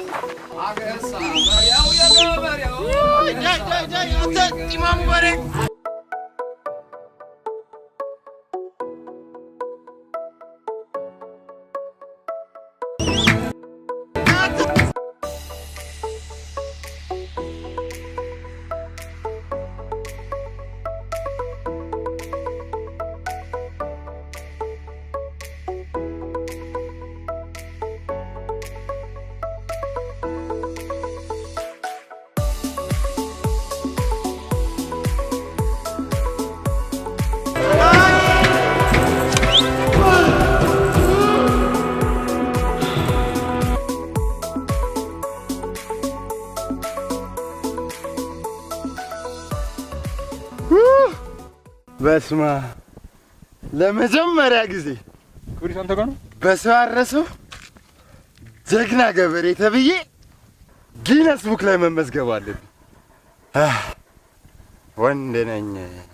በስማ ለመጀመሪያ ጊዜ ፖሊስ አንተ ጋር ነው? በሰው አረሰው ጀግና ገበሬ ተብዬ ጊነስ ቡክ ላይ መመዝገብ አለብኝ። አህ፣ ወንድ ነኝ፣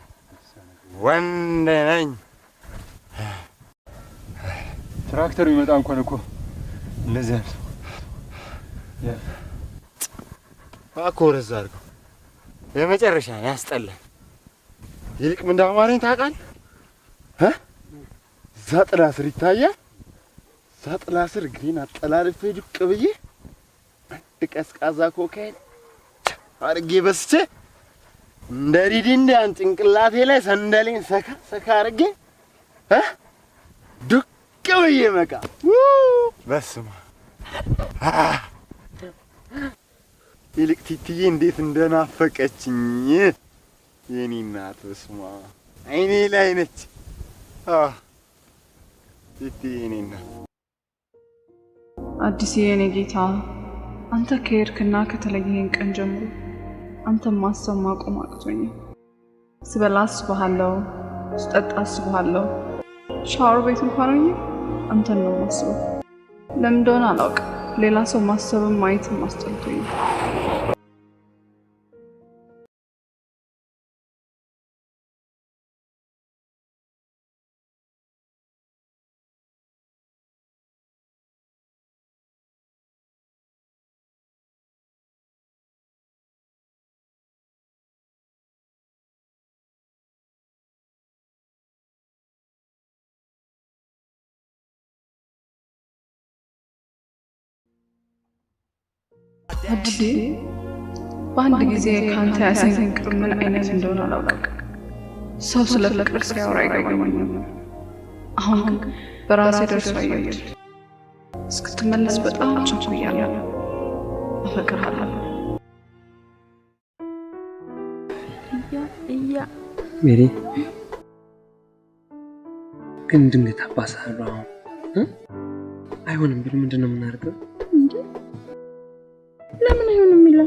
ወንድ ነኝ። ትራክተሩ ይመጣ እንኳን እኮ እንደዚህ አይነት እባክህ ወደዛ አድርገው። የመጨረሻ ያስጠላል። ይልቅ ምን እንዳማረኝ ታውቃለህ? እ? እዛ ጥላ ስር ይታያል። እዛ ጥላ ስር እግሬን አጠላልፌ ዱቅ ብዬ አንድ ቀዝቃዛ ኮካይን አድርጌ በስቼ እንደ ሪዲንዳን ጭንቅላቴ ላይ ሰንደሌን ሰካ ሰካ አድርጌ እ? ዱቅ ብዬ መቃ በስማ ይልቅ ቲትዬ እንዴት እንደናፈቀችኝ የኔ እናት በስማ አይኔ ላይ ነች። አህ፣ ቲትዬ የኔ እናት አዲስ የኔ ጌታ አንተ ከሄድክና ከተለየህን ቀን ጀምሮ አንተን ማሰብ ማቆም አቅቶኛል። ስበላ አስብሃለሁ፣ ስጠጣ አስብሃለሁ። ሻወር ቤት እንኳን ሆኜ አንተን ነው ማስበው። ለምን እንደሆነ አላውቅም። ሌላ ሰው ማሰብም ማየትም አስጠልቶኛል። አዲስ በአንድ ጊዜ ከአንተ ያሰኝ ፍቅር ምን አይነት እንደሆነ አላውቅም። ሰው ስለ ፍቅር ሲያወራ አይገባኝም። አሁን ግን በራሴ ደርሶ አየሁት። እስክትመለስ በጣም ቸኩያለሁ። አፈቅርሃለሁ። እያ እያ ሜሪ ግን ድንገት አባሳለሁ አሁን እ? አይሆንም ቢሉ ምንድን ነው የምናደርገው? እንዴ ለምን አይሆንም ይላል?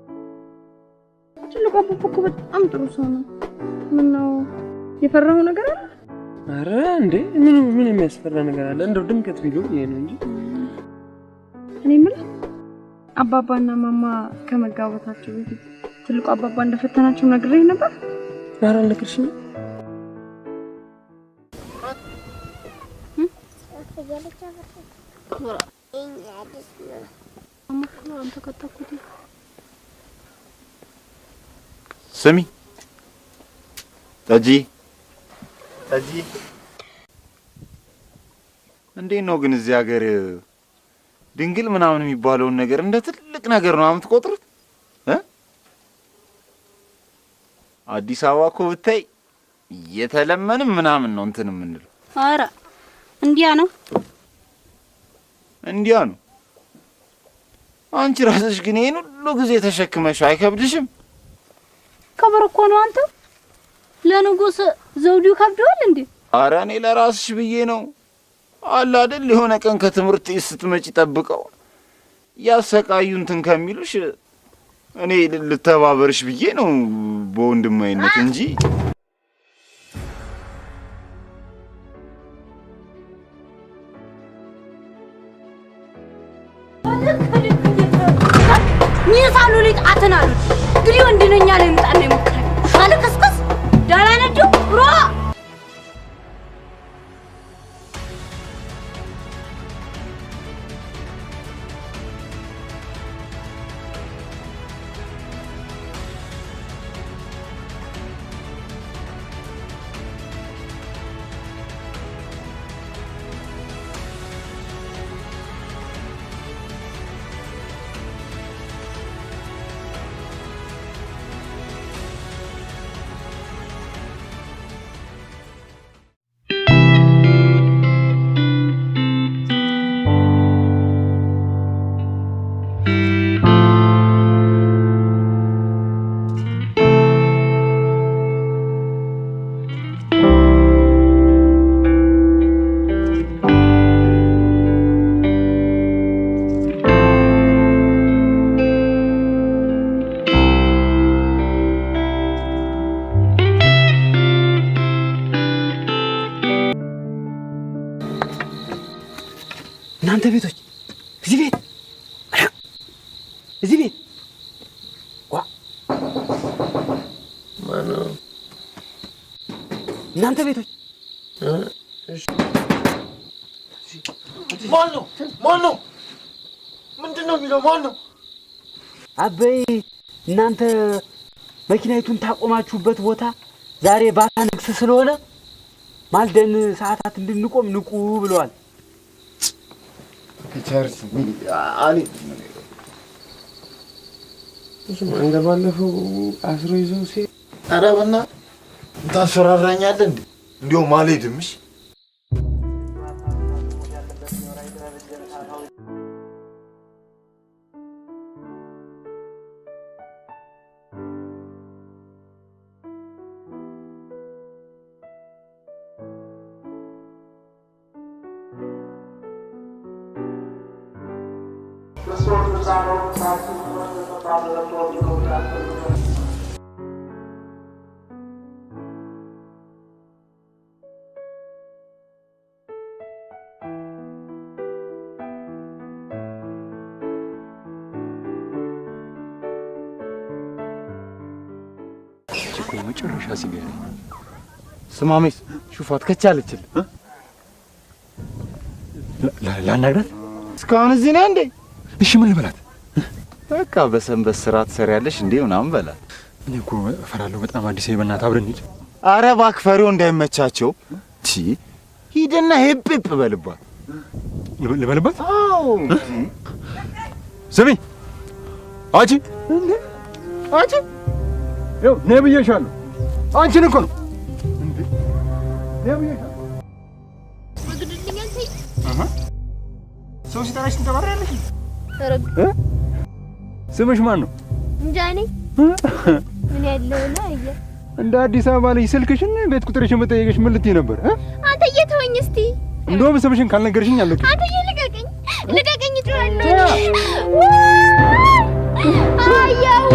ትልቁ አባባ እኮ በጣም ጥሩ ሰው ነው። ምነው የፈራው ነገር አለ? አረ እንዴ ምን ምን የሚያስፈራ ነገር አለ? እንደው ድንገት ቢሉ ይሄ ነው እንጂ እኔ የምልህ አባባና ማማ ከመጋባታቸው በፊት ትልቁ አባባ እንደፈተናቸው ነግሬህ ነበር። ኧረ አልነገርሽኝም? ስሚ ጠጂ ጠጂ፣ እንዴት ነው ግን እዚህ ሀገር ድንግል ምናምን የሚባለውን ነገር እንደ ትልቅ ነገር ነው የምትቆጥሩት እ? አዲስ አበባ እኮ ብታይ እየተለመንም ምናምን ነው እንትን የምንለው። ኧረ እንዲያ ነው። እንዲያ ነው። አንቺ ራስሽ ግን ይህን ሁሉ ጊዜ ተሸክመሽ አይከብድሽም? ክብር እኮ ነው። አንተ ለንጉስ ዘውዱ ከብደዋል እንዴ? አረ እኔ ለራስሽ ብዬ ነው አለ አይደል የሆነ ቀን ከትምህርት ቤት ስትመጪ ጠብቀው ያሰቃዩ እንትን ከሚሉሽ እኔ ል- ልተባበርሽ ብዬ ነው በወንድማዊነት እንጂ ሚሳሉ ሊጣትን አሉት። እንግዲህ ወንድ ነኝ ያለ ይምጣና ይሞክራል። አልከስከስ ዳላ ነዱ ብሮ እናንተ ቤቶች እዚህ ቤት እዚህ ቤት ዋ ማነው? እናንተ ቤቶች ማን ነው? ማን ነው? ምንድን ነው የሚለው? ማን ነው? አበይ እናንተ መኪናይቱን ታቆማችሁበት ቦታ ዛሬ ባታ ንግስ ስለሆነ ማልደን ሰዓታት እንድንቆም ንቁ ብለዋል። ቸርስ አሊ እንደ ባለፈው አስሮ ይዘው ሲሄድ ኧረ በእናትህ ታስፈራራኛለህ እንዴ? እንዲያውም አልሄድም። እሺ እኮ የመጨረሻ ሲገኝ ስማሜስ ሹፋት ከቻለችል ላናግራት። እስካሁን እዚህ ነህ እንዴ? እሺ ምን ልበላት? በቃ በሰንበት ስራ ትሰሪያለሽ እንዴ ምናምን በላት። እኔ እኮ እፈራለሁ በጣም አዲስ በእናትህ አብረን እንሂድ። አረ እባክህ ፈሪው እንዳይመቻቸው። ቺ ሂድና ሄፕ ሄፕ በልባት። ልበልባት? አዎ ስሚ አንቺ አንቺ ይኸው ነይ ብዬሻለሁ። አንቺን እኮ ነው ነይ ብዬሻለሁ። ሰው ሲጠራሽ ትንተባሪያለሽ። ስምሽ ማን ነው? እንጃ እኔ ምን ያለው ነው አየ እንደ አዲስ አበባ ልጅ ስልክሽን ቤት ቁጥርሽን መጠየቅሽ ምን ልትይ ነበር? እ? አንተ እየተወኝ እስቲ እንደውም ስምሽን ካልነገርሽኝ አለቅ አንተ ልቀቀኝ ልቀቀኝ እጮሃለሁ አያዋ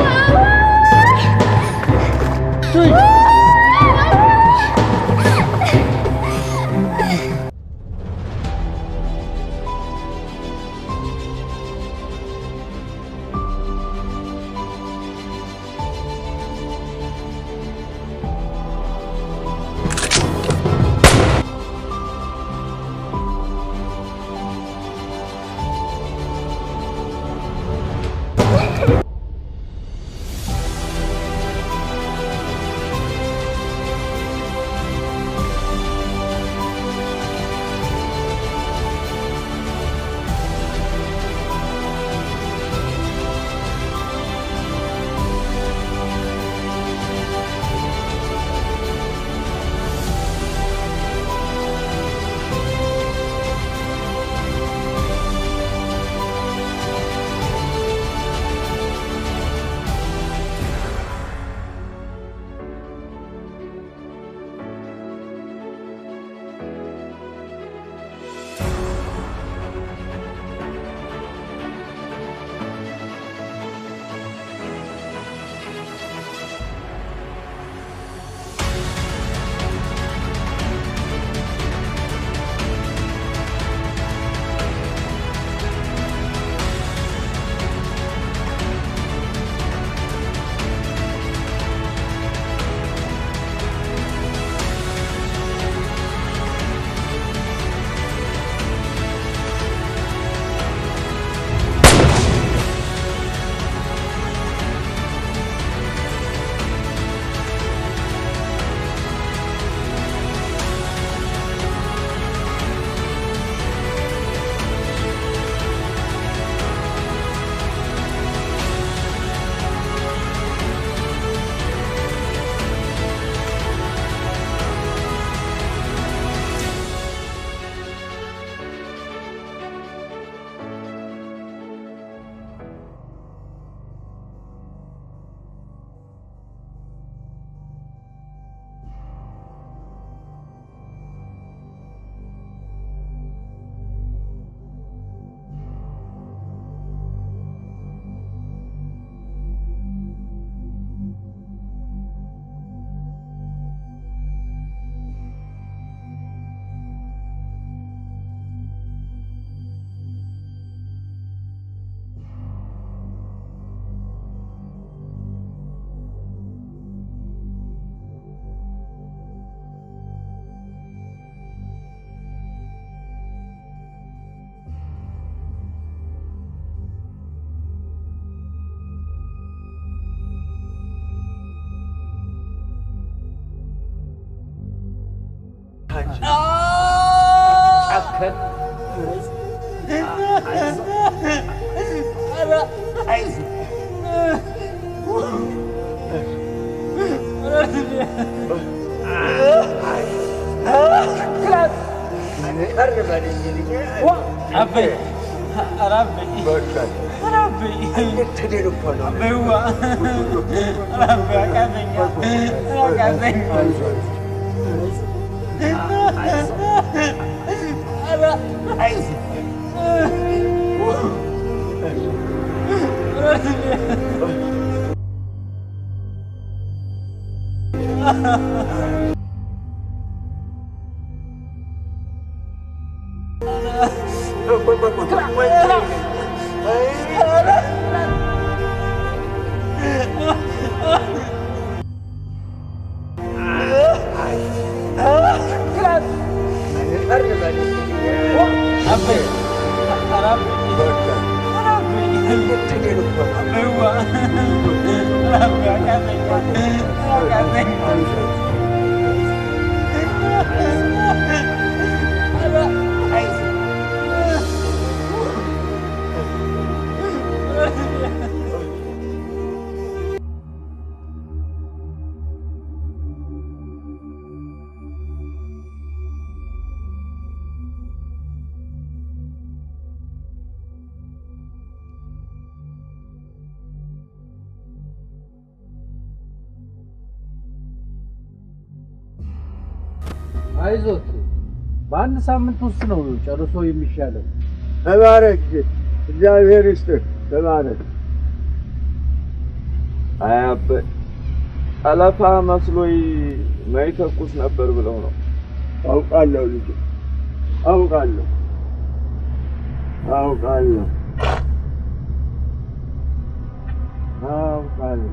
ጨከን አበይ ኧረ አበይ ኧረ አበይ እንድትድን እኮ ነው። አበይዋ ኧረ አበይ አቃተኛ አቃተኛ ኧረ አይዞት፣ በአንድ ሳምንት ውስጥ ነው ጨርሶ የሚሻለው። ተባረክ፣ እግዚአብሔር ይስጥህ። ተባረክ። አያበ ጠለፋ መስሎኝ ማይተኩስ ነበር ብለው ነው። አውቃለሁ ልጅ፣ አውቃለሁ፣ አውቃለሁ፣ አውቃለሁ።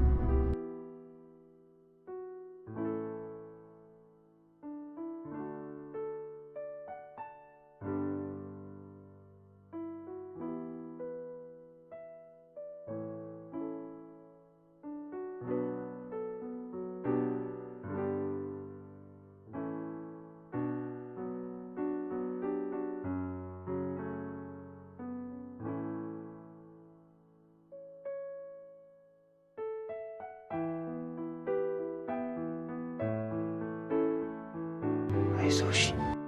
አይዞሽ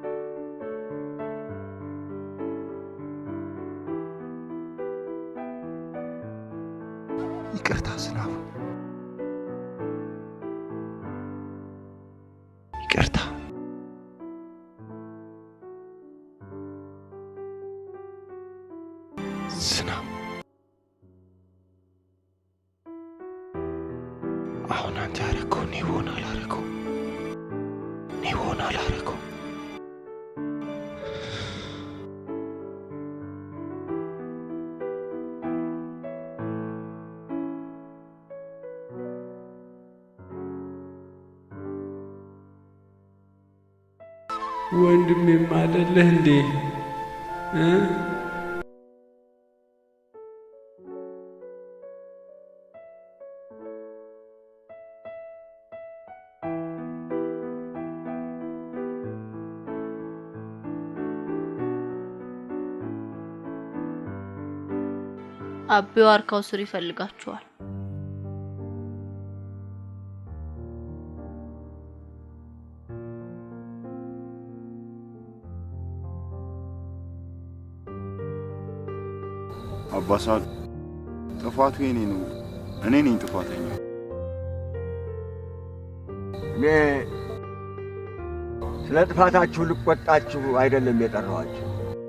ይቅርታ ዝናቡ፣ ይቅርታ። ዝናብ፣ አሁን አንተ ያደረገው እኔ ብሆን አላደረገው እኔ ብሆን አላደረገው ወንድሜም አይደለህ እንዴ እ? አቤ ዋርካው ስር ይፈልጋችኋል። አባሳል ጥፋቱ የኔ ነው። እኔ ነኝ ጥፋተኛ። እኔ ስለ ጥፋታችሁ ልቆጣችሁ አይደለም የጠራኋችሁ፣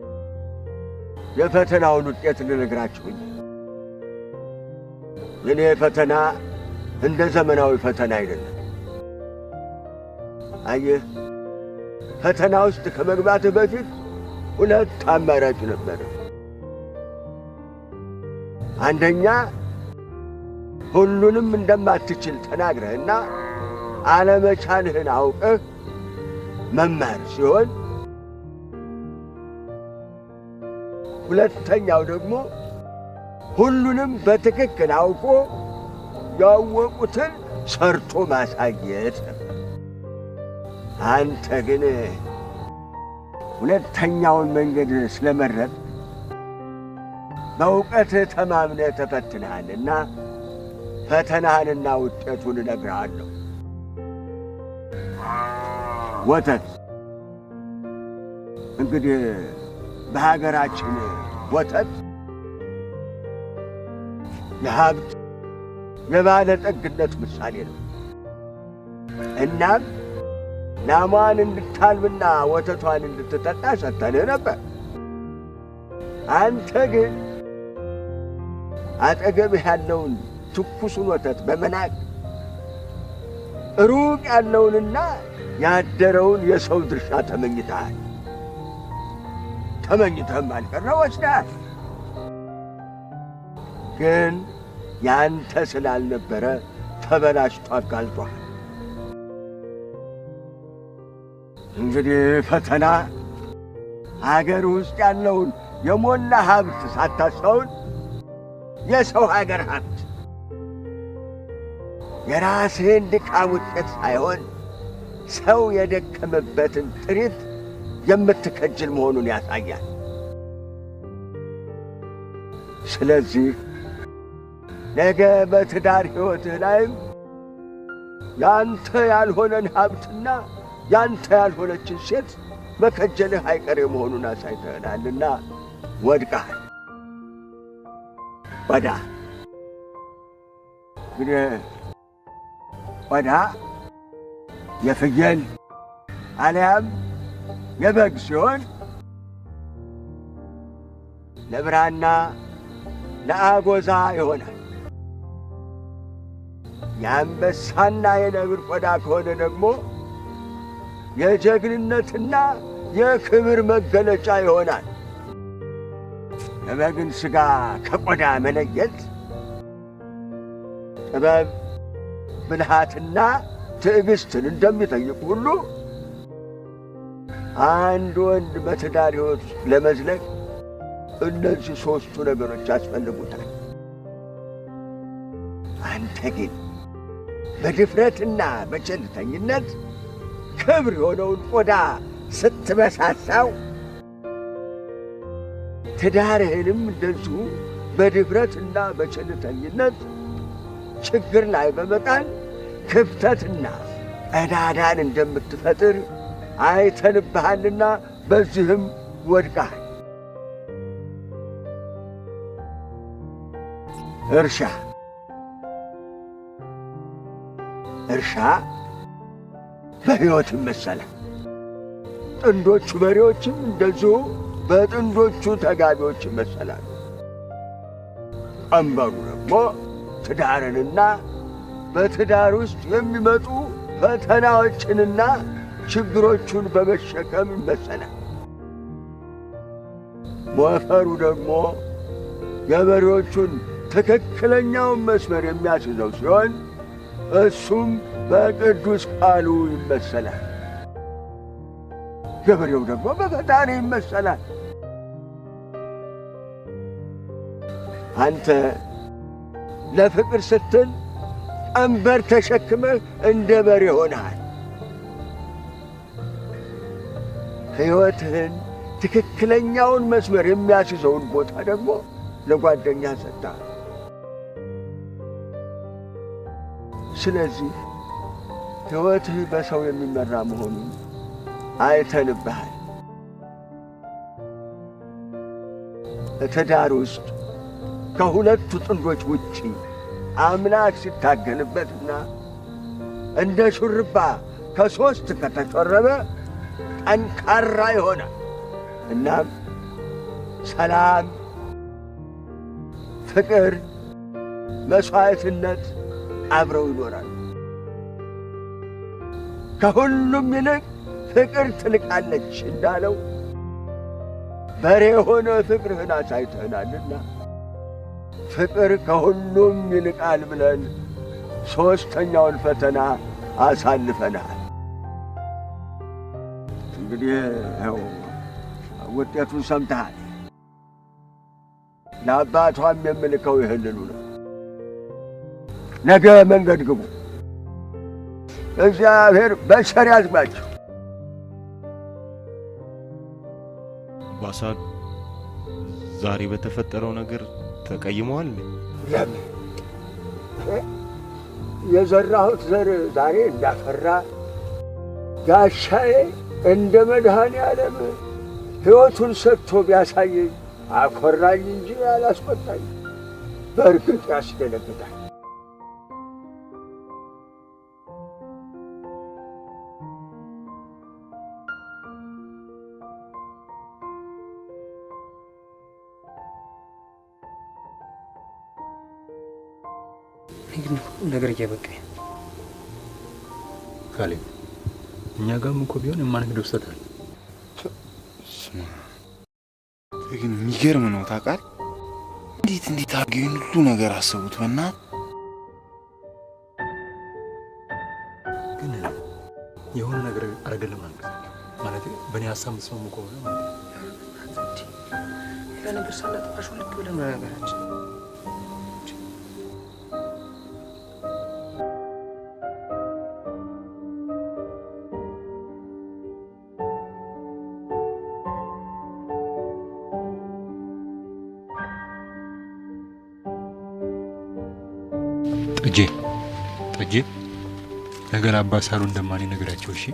የፈተናውን ውጤት ልነግራችሁ እንጂ። የኔ ፈተና እንደ ዘመናዊ ፈተና አይደለም። አየህ፣ ፈተና ውስጥ ከመግባትህ በፊት ሁለት አማራጭ ነበረ። አንደኛ ሁሉንም እንደማትችል ተናግረህና አለመቻልህን አውቀህ መማር ሲሆን፣ ሁለተኛው ደግሞ ሁሉንም በትክክል አውቆ ያወቁትን ሰርቶ ማሳየት ነበር። አንተ ግን ሁለተኛውን መንገድ ስለመረጥ በእውቀት ተማምነህ ተፈትነሃልና ፈተናህንና ውጤቱን እነግርሃለሁ። ወተት እንግዲህ በሀገራችን ወተት የሀብት የባለጠግነት ምሳሌ ነው። እናም ላሟን እንድታልብና ወተቷን እንድትጠጣ ሰጥተንህ ነበር። አንተ ግን አጠገብህ ያለውን ትኩሱን ወተት በመናቅ ሩቅ ያለውንና ያደረውን የሰው ድርሻ ተመኝተሃል። ተመኝተህም አልቀረ ወስደሃል። ግን ያንተ ስላልነበረ ተበላሽቶ አጋልጧል። እንግዲህ ፈተና አገር ውስጥ ያለውን የሞላ ሀብት ሳታስተውል የሰው ሀገር ሀብት የራስህን ድካም ውጤት ሳይሆን ሰው የደከመበትን ጥሪት የምትከጅል መሆኑን ያሳያል። ስለዚህ ነገ በትዳር ሕይወትህ ላይም ያንተ ያልሆነን ሀብትና ያንተ ያልሆነችን ሴት መከጀልህ አይቀሬ መሆኑን አሳይተህናልና ወድቀሃል። ቆዳ እንግዲህ ቆዳ የፍየል አሊያም የበግ ሲሆን ለብራና ለአጎዛ ይሆናል። የአንበሳና የነብር ቆዳ ከሆነ ደግሞ የጀግንነትና የክብር መገለጫ ይሆናል። የበግን ሥጋ ከቆዳ መለየት ጥበብ፣ ብልሃትና ትዕግሥትን እንደሚጠይቅ ሁሉ አንድ ወንድ በትዳር ሕይወት ውስጥ ለመዝለቅ እነዚህ ሦስቱ ነገሮች ያስፈልጉታል። አንተ ግን በድፍረትና በቸልተኝነት ክብር የሆነውን ቆዳ ስትበሳሳው ትዳርህንም እንደዚሁ በድፍረትና በቸልተኝነት ችግር ላይ በመጣል ክፍተትና ቀዳዳን እንደምትፈጥር አይተንብሃልና በዚህም ወድቀሃል። እርሻ እርሻ በሕይወት ይመሰላል። ጥንዶቹ በሬዎችም እንደዚሁ በጥንዶቹ ተጋቢዎች ይመሰላሉ። ቀንበሩ ደግሞ ትዳርንና በትዳር ውስጥ የሚመጡ ፈተናዎችንና ችግሮቹን በመሸከም ይመሰላል። ሞፈሩ ደግሞ ገበሬዎቹን ትክክለኛውን መስመር የሚያስይዘው ሲሆን እሱም በቅዱስ ቃሉ ይመሰላል። ገበሬው ደግሞ በፈጣሪ ይመሰላል። አንተ ለፍቅር ስትል ቀንበር ተሸክመህ እንደ በሬ ሆነሃል። ሕይወትህን ትክክለኛውን መስመር የሚያስይዘውን ቦታ ደግሞ ለጓደኛ ሰጥተሃል። ስለዚህ ሕይወትህ በሰው የሚመራ መሆኑን አይተንብሃል። ትዳር ውስጥ ከሁለቱ ጥንዶች ውጪ አምላክ ሲታገልበትና እንደ ሹርባ ከሦስት ከተጮረበ ጠንካራ ይሆናል። እናም ሰላም፣ ፍቅር፣ መሥዋዕትነት አብረው ይኖራሉ። ከሁሉም ይልቅ ፍቅር ትልቃለች እንዳለው በሬ የሆነ ፍቅርህን አሳይተህናልና ፍቅር ከሁሉም ይልቃል ብለን ሦስተኛውን ፈተና አሳልፈናል። እንግዲህ ይኸው ውጤቱን ሰምተሃል። ለአባቷም የምልከው ይህንኑ ነው። ነገ መንገድ ግቡ። እግዚአብሔር በቸር ያዝባችሁ። አባሳል ዛሬ በተፈጠረው ነገር ተቀይመዋል? ለምን የዘራሁት ዘር ዛሬ እንዳፈራ ጋሻዬ እንደ መድኃኔ ዓለም ሕይወቱን ሰጥቶ ቢያሳየኝ አኮራኝ እንጂ አላስቆጣኝ። በእርግጥ ያስደነግጣል። እኔ ግን ሁሉ ነገር እያበቃኝ ነው። ካሌብ፣ እኛ ጋርም እኮ ቢሆን የማንክደው ስህተት አለ። ስማ፣ ግን የሚገርም ነው ታውቃለህ። እንዴት እንዴት አድርገው ይህን ሁሉ ነገር አሰቡት? በእናትህ ግን የሆነ ነገር አረገን ለማለት ማለት በእኔ ሀሳብ የምትስማሙ ከሆነ ማለት ነው። ሌላ ነገር ሳናጠፋሽ ልክ ብለን መናገራችን ጠጄ ጠጄ፣ ነገ ለአባ ሳሉ እንደማን ነገራቸው። እሺ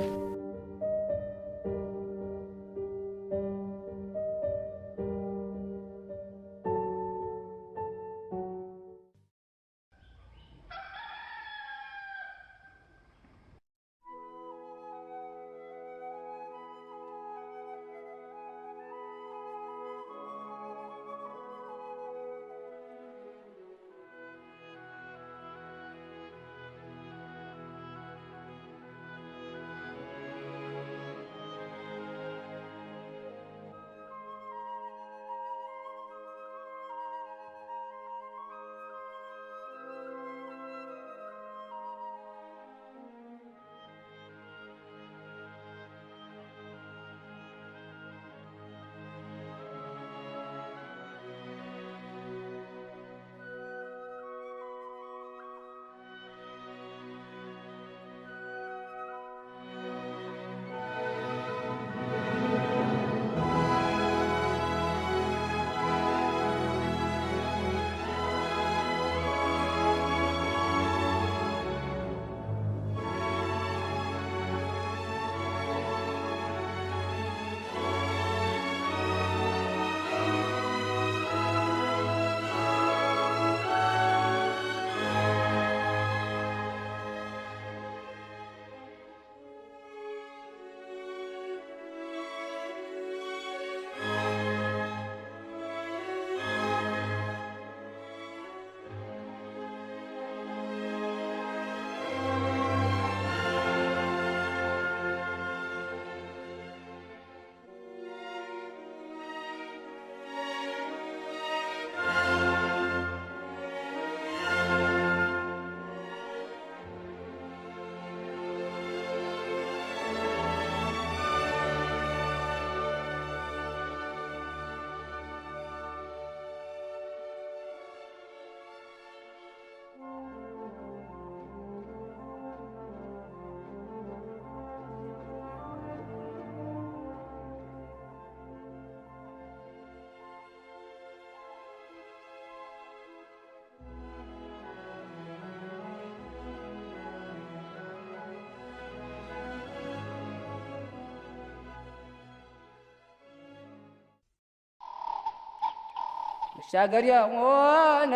መሻገሪያ ሆነ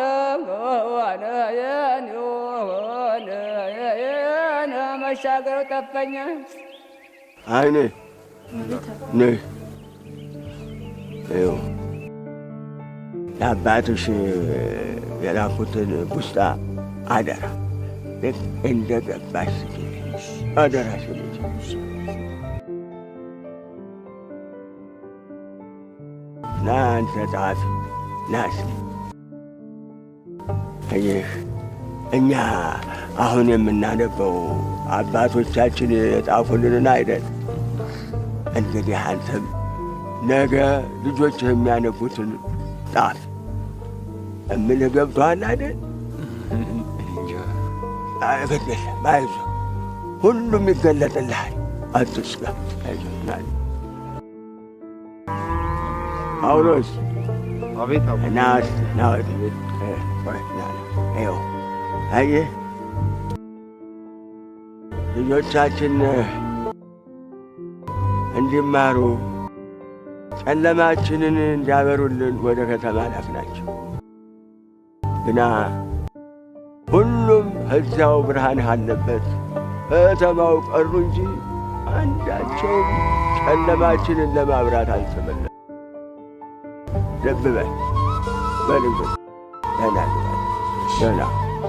ሆነ የኔ ሆነ የኔ መሻገር ጠፈኛ አይኔ ነይ ይኸው ለአባትሽ የላኩትን ቡስጣ አደራ ልክ እንደ ገባሽ ስጪልኝ። አደራ ስጪልኝ። ና አንተ ጸሐፊ ና እስኪ ይህ እኛ አሁን የምናነበው አባቶቻችን የጻፉልንን አይደል? እንግዲህ አንተም ነገ ልጆች የሚያነቡትን ጻፍ። እምልህ ገብቶሃል አይደል? ግድ የለም አይዞህ፣ ሁሉም ይገለጥልሃል። አትስጋ። አይዞህ ና ጳውሎስ አቤት ና እስኪ ና ወዲህ እ፣ ቆይ ና ና ይኸው አየህ ልጆቻችን እንዲማሩ ጨለማችንን እንዲያበሩልን ወደ ከተማ ላክናቸው። ግና ሁሉም እዚያው ብርሃን አለበት ከተማው ቀሩ እንጂ አንዳቸውም ጨለማችንን ለማብራት አልተመለሱም። ልብ በል በል እንግዲህ ደህና ግባ፣ ደህና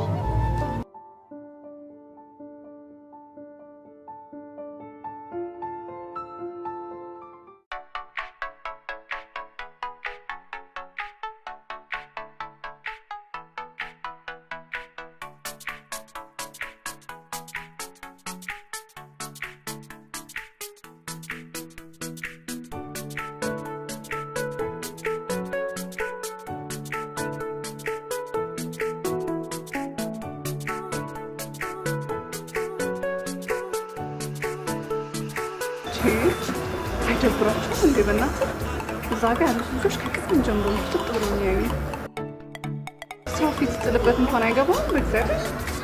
አይደብራችሁም እንዴ? በእናትህ እዛ ጋ ያሉት ልጆች ከቅድም ጀምሮ ፍጥጥ ብሎ የሚያዩ ሰው ፊት ጥልበት እንኳን አይገባም። በእግዚአብሔር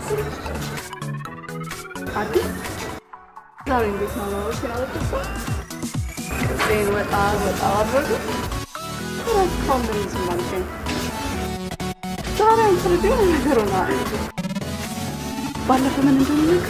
አዲስ ዛሬ እንዴት ነው ነው ሲናወጥሳ ቅጤን ወጣ ወጣ አድረጉ ረካው ምን ዝም አልከኝ። ዛሬ አንተ ልጅ የሆነ ነገር ሆና ባለፈ ምን እንደሆነ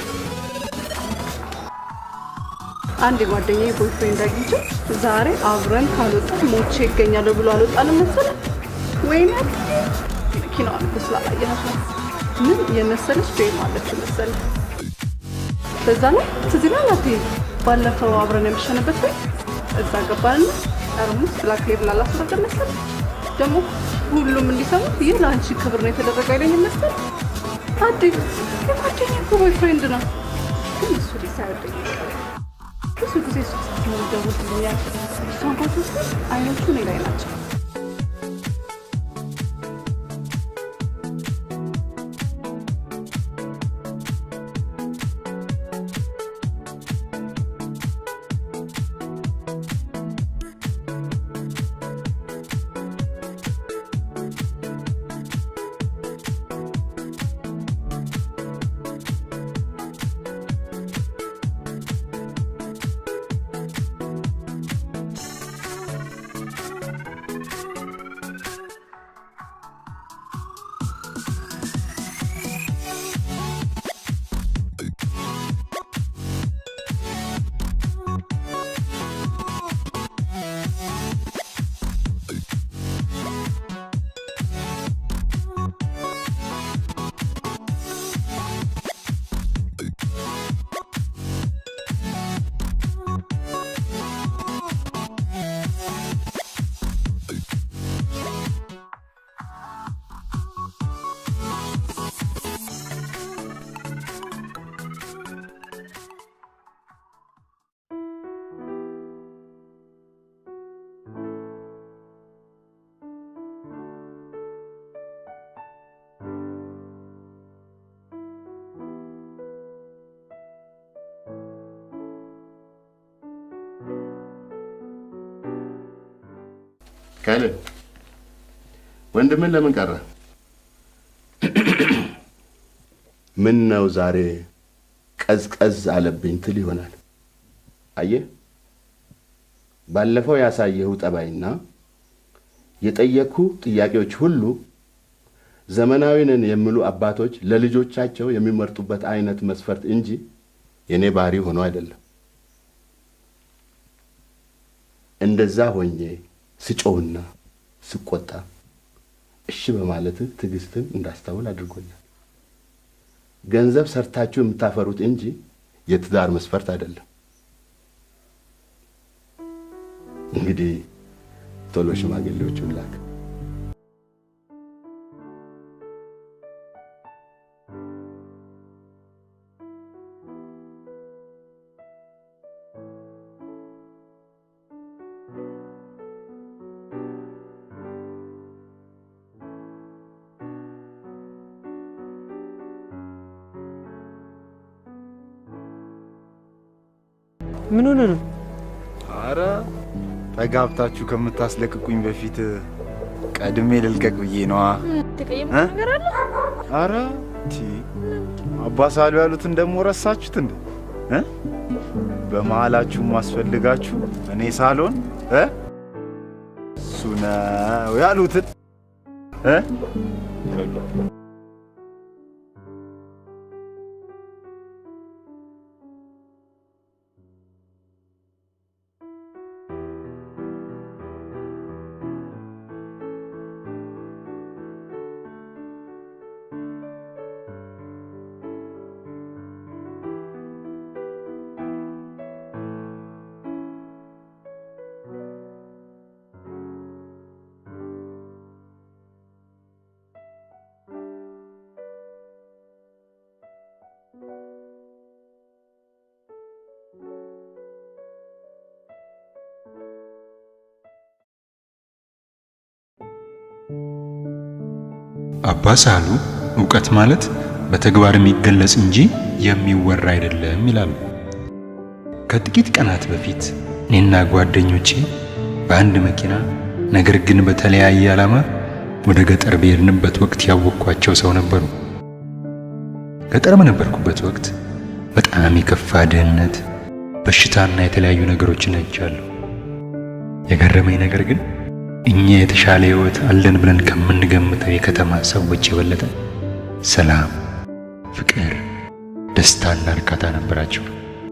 አንድ የጓደኛዬ ቦይፍሬንድ አግኝቼው ዛሬ አብረን ካልወጣን ሞቼ ይገኛለሁ ብሎ አልወጣንም መሰለህ? ወይኔ መኪናዋን እኮ ስላላየሃት ነው። ምን የመሰለች ቤም አለች መሰለህ? በዛ ላይ ትዝ ይልሃል አትይም? ባለፈው አብረን የመሸንበት ቤት እዛ ገባንና ጠርሙስ ብላክ ሌብል አላስረዳም መሰለህ? ደግሞ ሁሉም እንዲሰሙ ይህ ለአንቺ ክብር ነው የተደረገ አይለኝም መሰለህ? አዲ የጓደኛዬ እኮ ቦይፍሬንድ ነው፣ ግን እሱ ልጅ ሳይወደኝ አይቀርም። ብዙ ጊዜ እሱ ስትኖር ይደውልልኛል። እሷ እንኳን ስትል አይኖቹ እኔ ላይ ናቸው። ካለ ወንድምን ለምን ቀረ? ምን ነው ዛሬ ቀዝቀዝ አለብኝ ትል ይሆናል። አየህ፣ ባለፈው ያሳየው ጠባይና የጠየቅኩ ጥያቄዎች ሁሉ ዘመናዊ ነን የሚሉ አባቶች ለልጆቻቸው የሚመርጡበት አይነት መስፈርት እንጂ የእኔ ባህሪ ሆኖ አይደለም። እንደዛ ሆኜ ስጮህና ስቆጣ እሺ በማለትህ ትዕግስትን እንዳስታውል አድርጎኛል። ገንዘብ ሰርታችሁ የምታፈሩት እንጂ የትዳር መስፈርት አይደለም። እንግዲህ ቶሎ ሽማግሌዎቹን ላክ። ምን ሆነ ነው? አረ ተጋብታችሁ ከምታስለቅቁኝ በፊት ቀድሜ ልልቀቅ ብዬ ነዋ። ተቀየም እ? ነገር አለ? አረ ቲ አባ ሳሉ ያሉትን ደግሞ ረሳችሁት እንዴ? እ? በመሀላችሁ ማስፈልጋችሁ እኔ ሳልሆን እ? እሱ ነው ያሉትን እ? አባ ሳሉ እውቀት ማለት በተግባር የሚገለጽ እንጂ የሚወራ አይደለም ይላሉ። ከጥቂት ቀናት በፊት እኔና ጓደኞቼ በአንድ መኪና ነገር ግን በተለያየ ዓላማ ወደ ገጠር በሄድንበት ወቅት ያወቅኳቸው ሰው ነበሩ። ገጠር በነበርኩበት ወቅት በጣም የከፋ ድህነት፣ በሽታና የተለያዩ ነገሮችን አይቻለሁ። የገረመኝ ነገር ግን እኛ የተሻለ ሕይወት አለን ብለን ከምንገምተው የከተማ ሰዎች የበለጠ ሰላም፣ ፍቅር፣ ደስታና እርካታ ነበራቸው።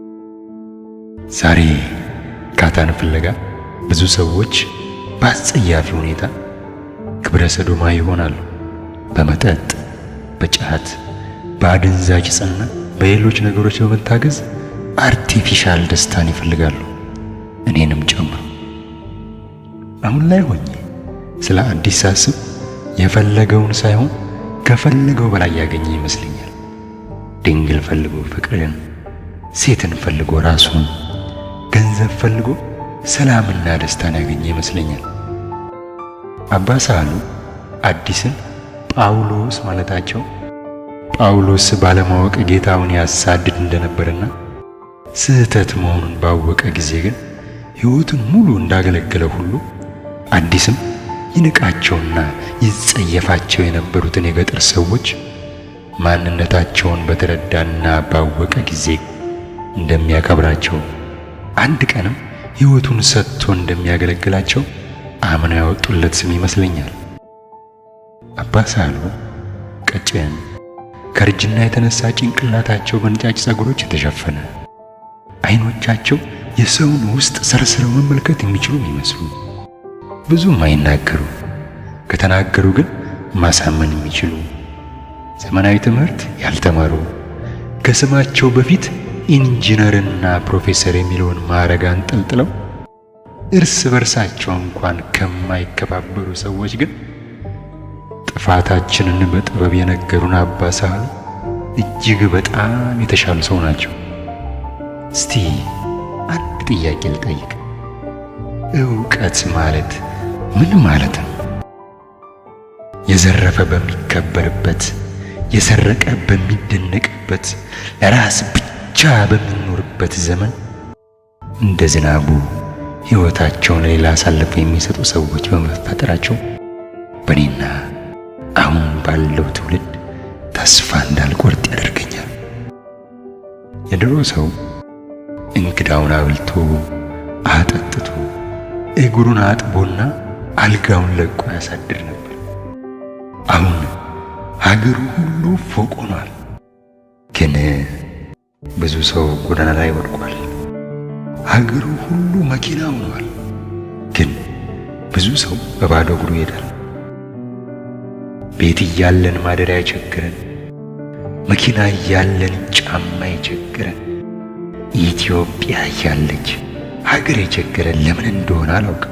ዛሬ እርካታን ፍለጋ ብዙ ሰዎች በአጸያፊ ሁኔታ ግብረ ሰዶማ ይሆናሉ። በመጠጥ፣ በጫት፣ በአደንዛዥ ዕፅና በሌሎች ነገሮች በመታገዝ አርቲፊሻል ደስታን ይፈልጋሉ፣ እኔንም ጨምሮ። አሁን ላይ ሆኜ ስለ አዲስ ሳስብ የፈለገውን ሳይሆን ከፈለገው በላይ ያገኘ ይመስለኛል። ድንግል ፈልጎ ፍቅርን፣ ሴትን ፈልጎ ራሱን፣ ገንዘብ ፈልጎ ሰላምና ደስታን ያገኘ ይመስለኛል። አባ ሳሉ አዲስን ጳውሎስ ማለታቸው ጳውሎስ ባለማወቅ ጌታውን ያሳድድ እንደነበርና ስህተት መሆኑን ባወቀ ጊዜ ግን ሕይወቱን ሙሉ እንዳገለገለ ሁሉ አዲስም ይንቃቸውና ይጸየፋቸው የነበሩትን የገጠር ሰዎች ማንነታቸውን በተረዳና ባወቀ ጊዜ እንደሚያከብራቸው አንድ ቀንም ሕይወቱን ሰጥቶ እንደሚያገለግላቸው አምነው ያወጡለት ስም ይመስለኛል። አባ ሳሉ ቀጭን፣ ከእርጅና የተነሳ ጭንቅላታቸው በነጫጭ ጸጉሮች የተሸፈነ፣ አይኖቻቸው የሰውን ውስጥ ሰርስረው መመልከት የሚችሉ የሚመስሉ ብዙም አይናገሩ፣ ከተናገሩ ግን ማሳመን የሚችሉ ዘመናዊ ትምህርት ያልተማሩ ከስማቸው በፊት ኢንጂነርና ፕሮፌሰር የሚለውን ማዕረግ አንጠልጥለው እርስ በርሳቸው እንኳን ከማይከባበሩ ሰዎች ግን ጥፋታችንን በጥበብ የነገሩን አባ ሳሉ እጅግ በጣም የተሻሉ ሰው ናቸው። እስቲ አንድ ጥያቄ ልጠይቅ። እውቀት ማለት ምን ማለት ነው? የዘረፈ በሚከበርበት፣ የሰረቀ በሚደነቅበት፣ ለራስ ብቻ በሚኖርበት ዘመን እንደ ዝናቡ ሕይወታቸውን ሌላ አሳልፈው የሚሰጡ ሰዎች በመፈጠራቸው በእኔና አሁን ባለው ትውልድ ተስፋ እንዳልቆርጥ ያደርገኛል። የድሮ ሰው እንግዳውን አብልቶ አጠጥቶ እግሩን አጥቦና አልጋውን ለቆ ያሳድር ነበር። አሁን ሀገሩ ሁሉ ፎቅ ሆኗል። ግን ብዙ ሰው ጎዳና ላይ ወድቋል። ሀገሩ ሁሉ መኪና ሆኗል። ግን ብዙ ሰው በባዶ እግሩ ይሄዳል። ቤት እያለን ማደሪያ የቸገረን፣ መኪና እያለን ጫማ የቸገረን፣ ኢትዮጵያ እያለች ሀገር የቸገረን ለምን እንደሆነ አላውቅም።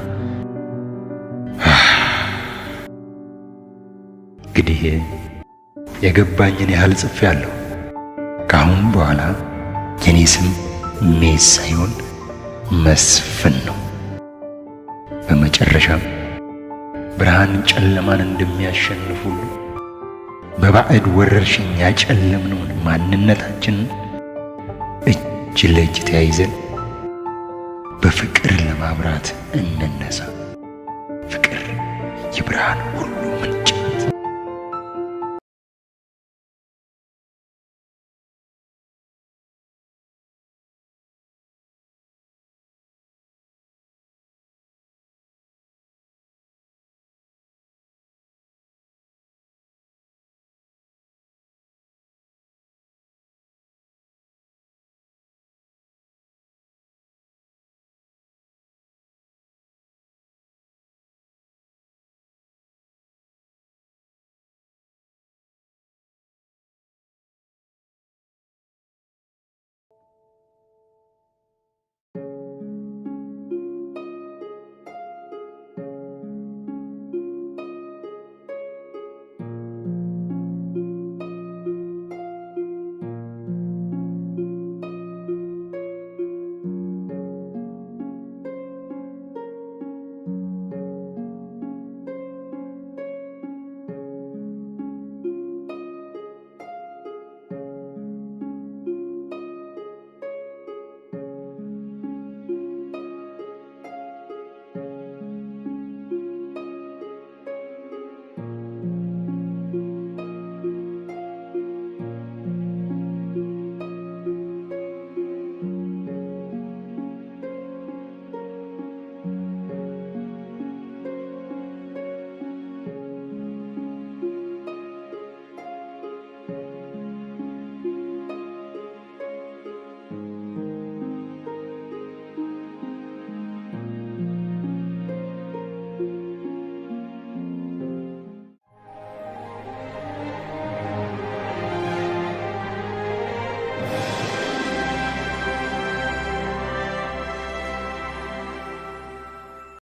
እንግዲህ የገባኝን ያህል ጽፌያለሁ። ከአሁን በኋላ የኔ ስም ሜስ ሳይሆን መስፍን ነው። በመጨረሻም ብርሃን ጨለማን እንደሚያሸንፍ ሁሉ በባዕድ ወረርሽኝ ያጨለምነውን ማንነታችንን እጅ ለእጅ ተያይዘን በፍቅር ለማብራት እንነሳ። ፍቅር የብርሃን ሁሉ ምንጭ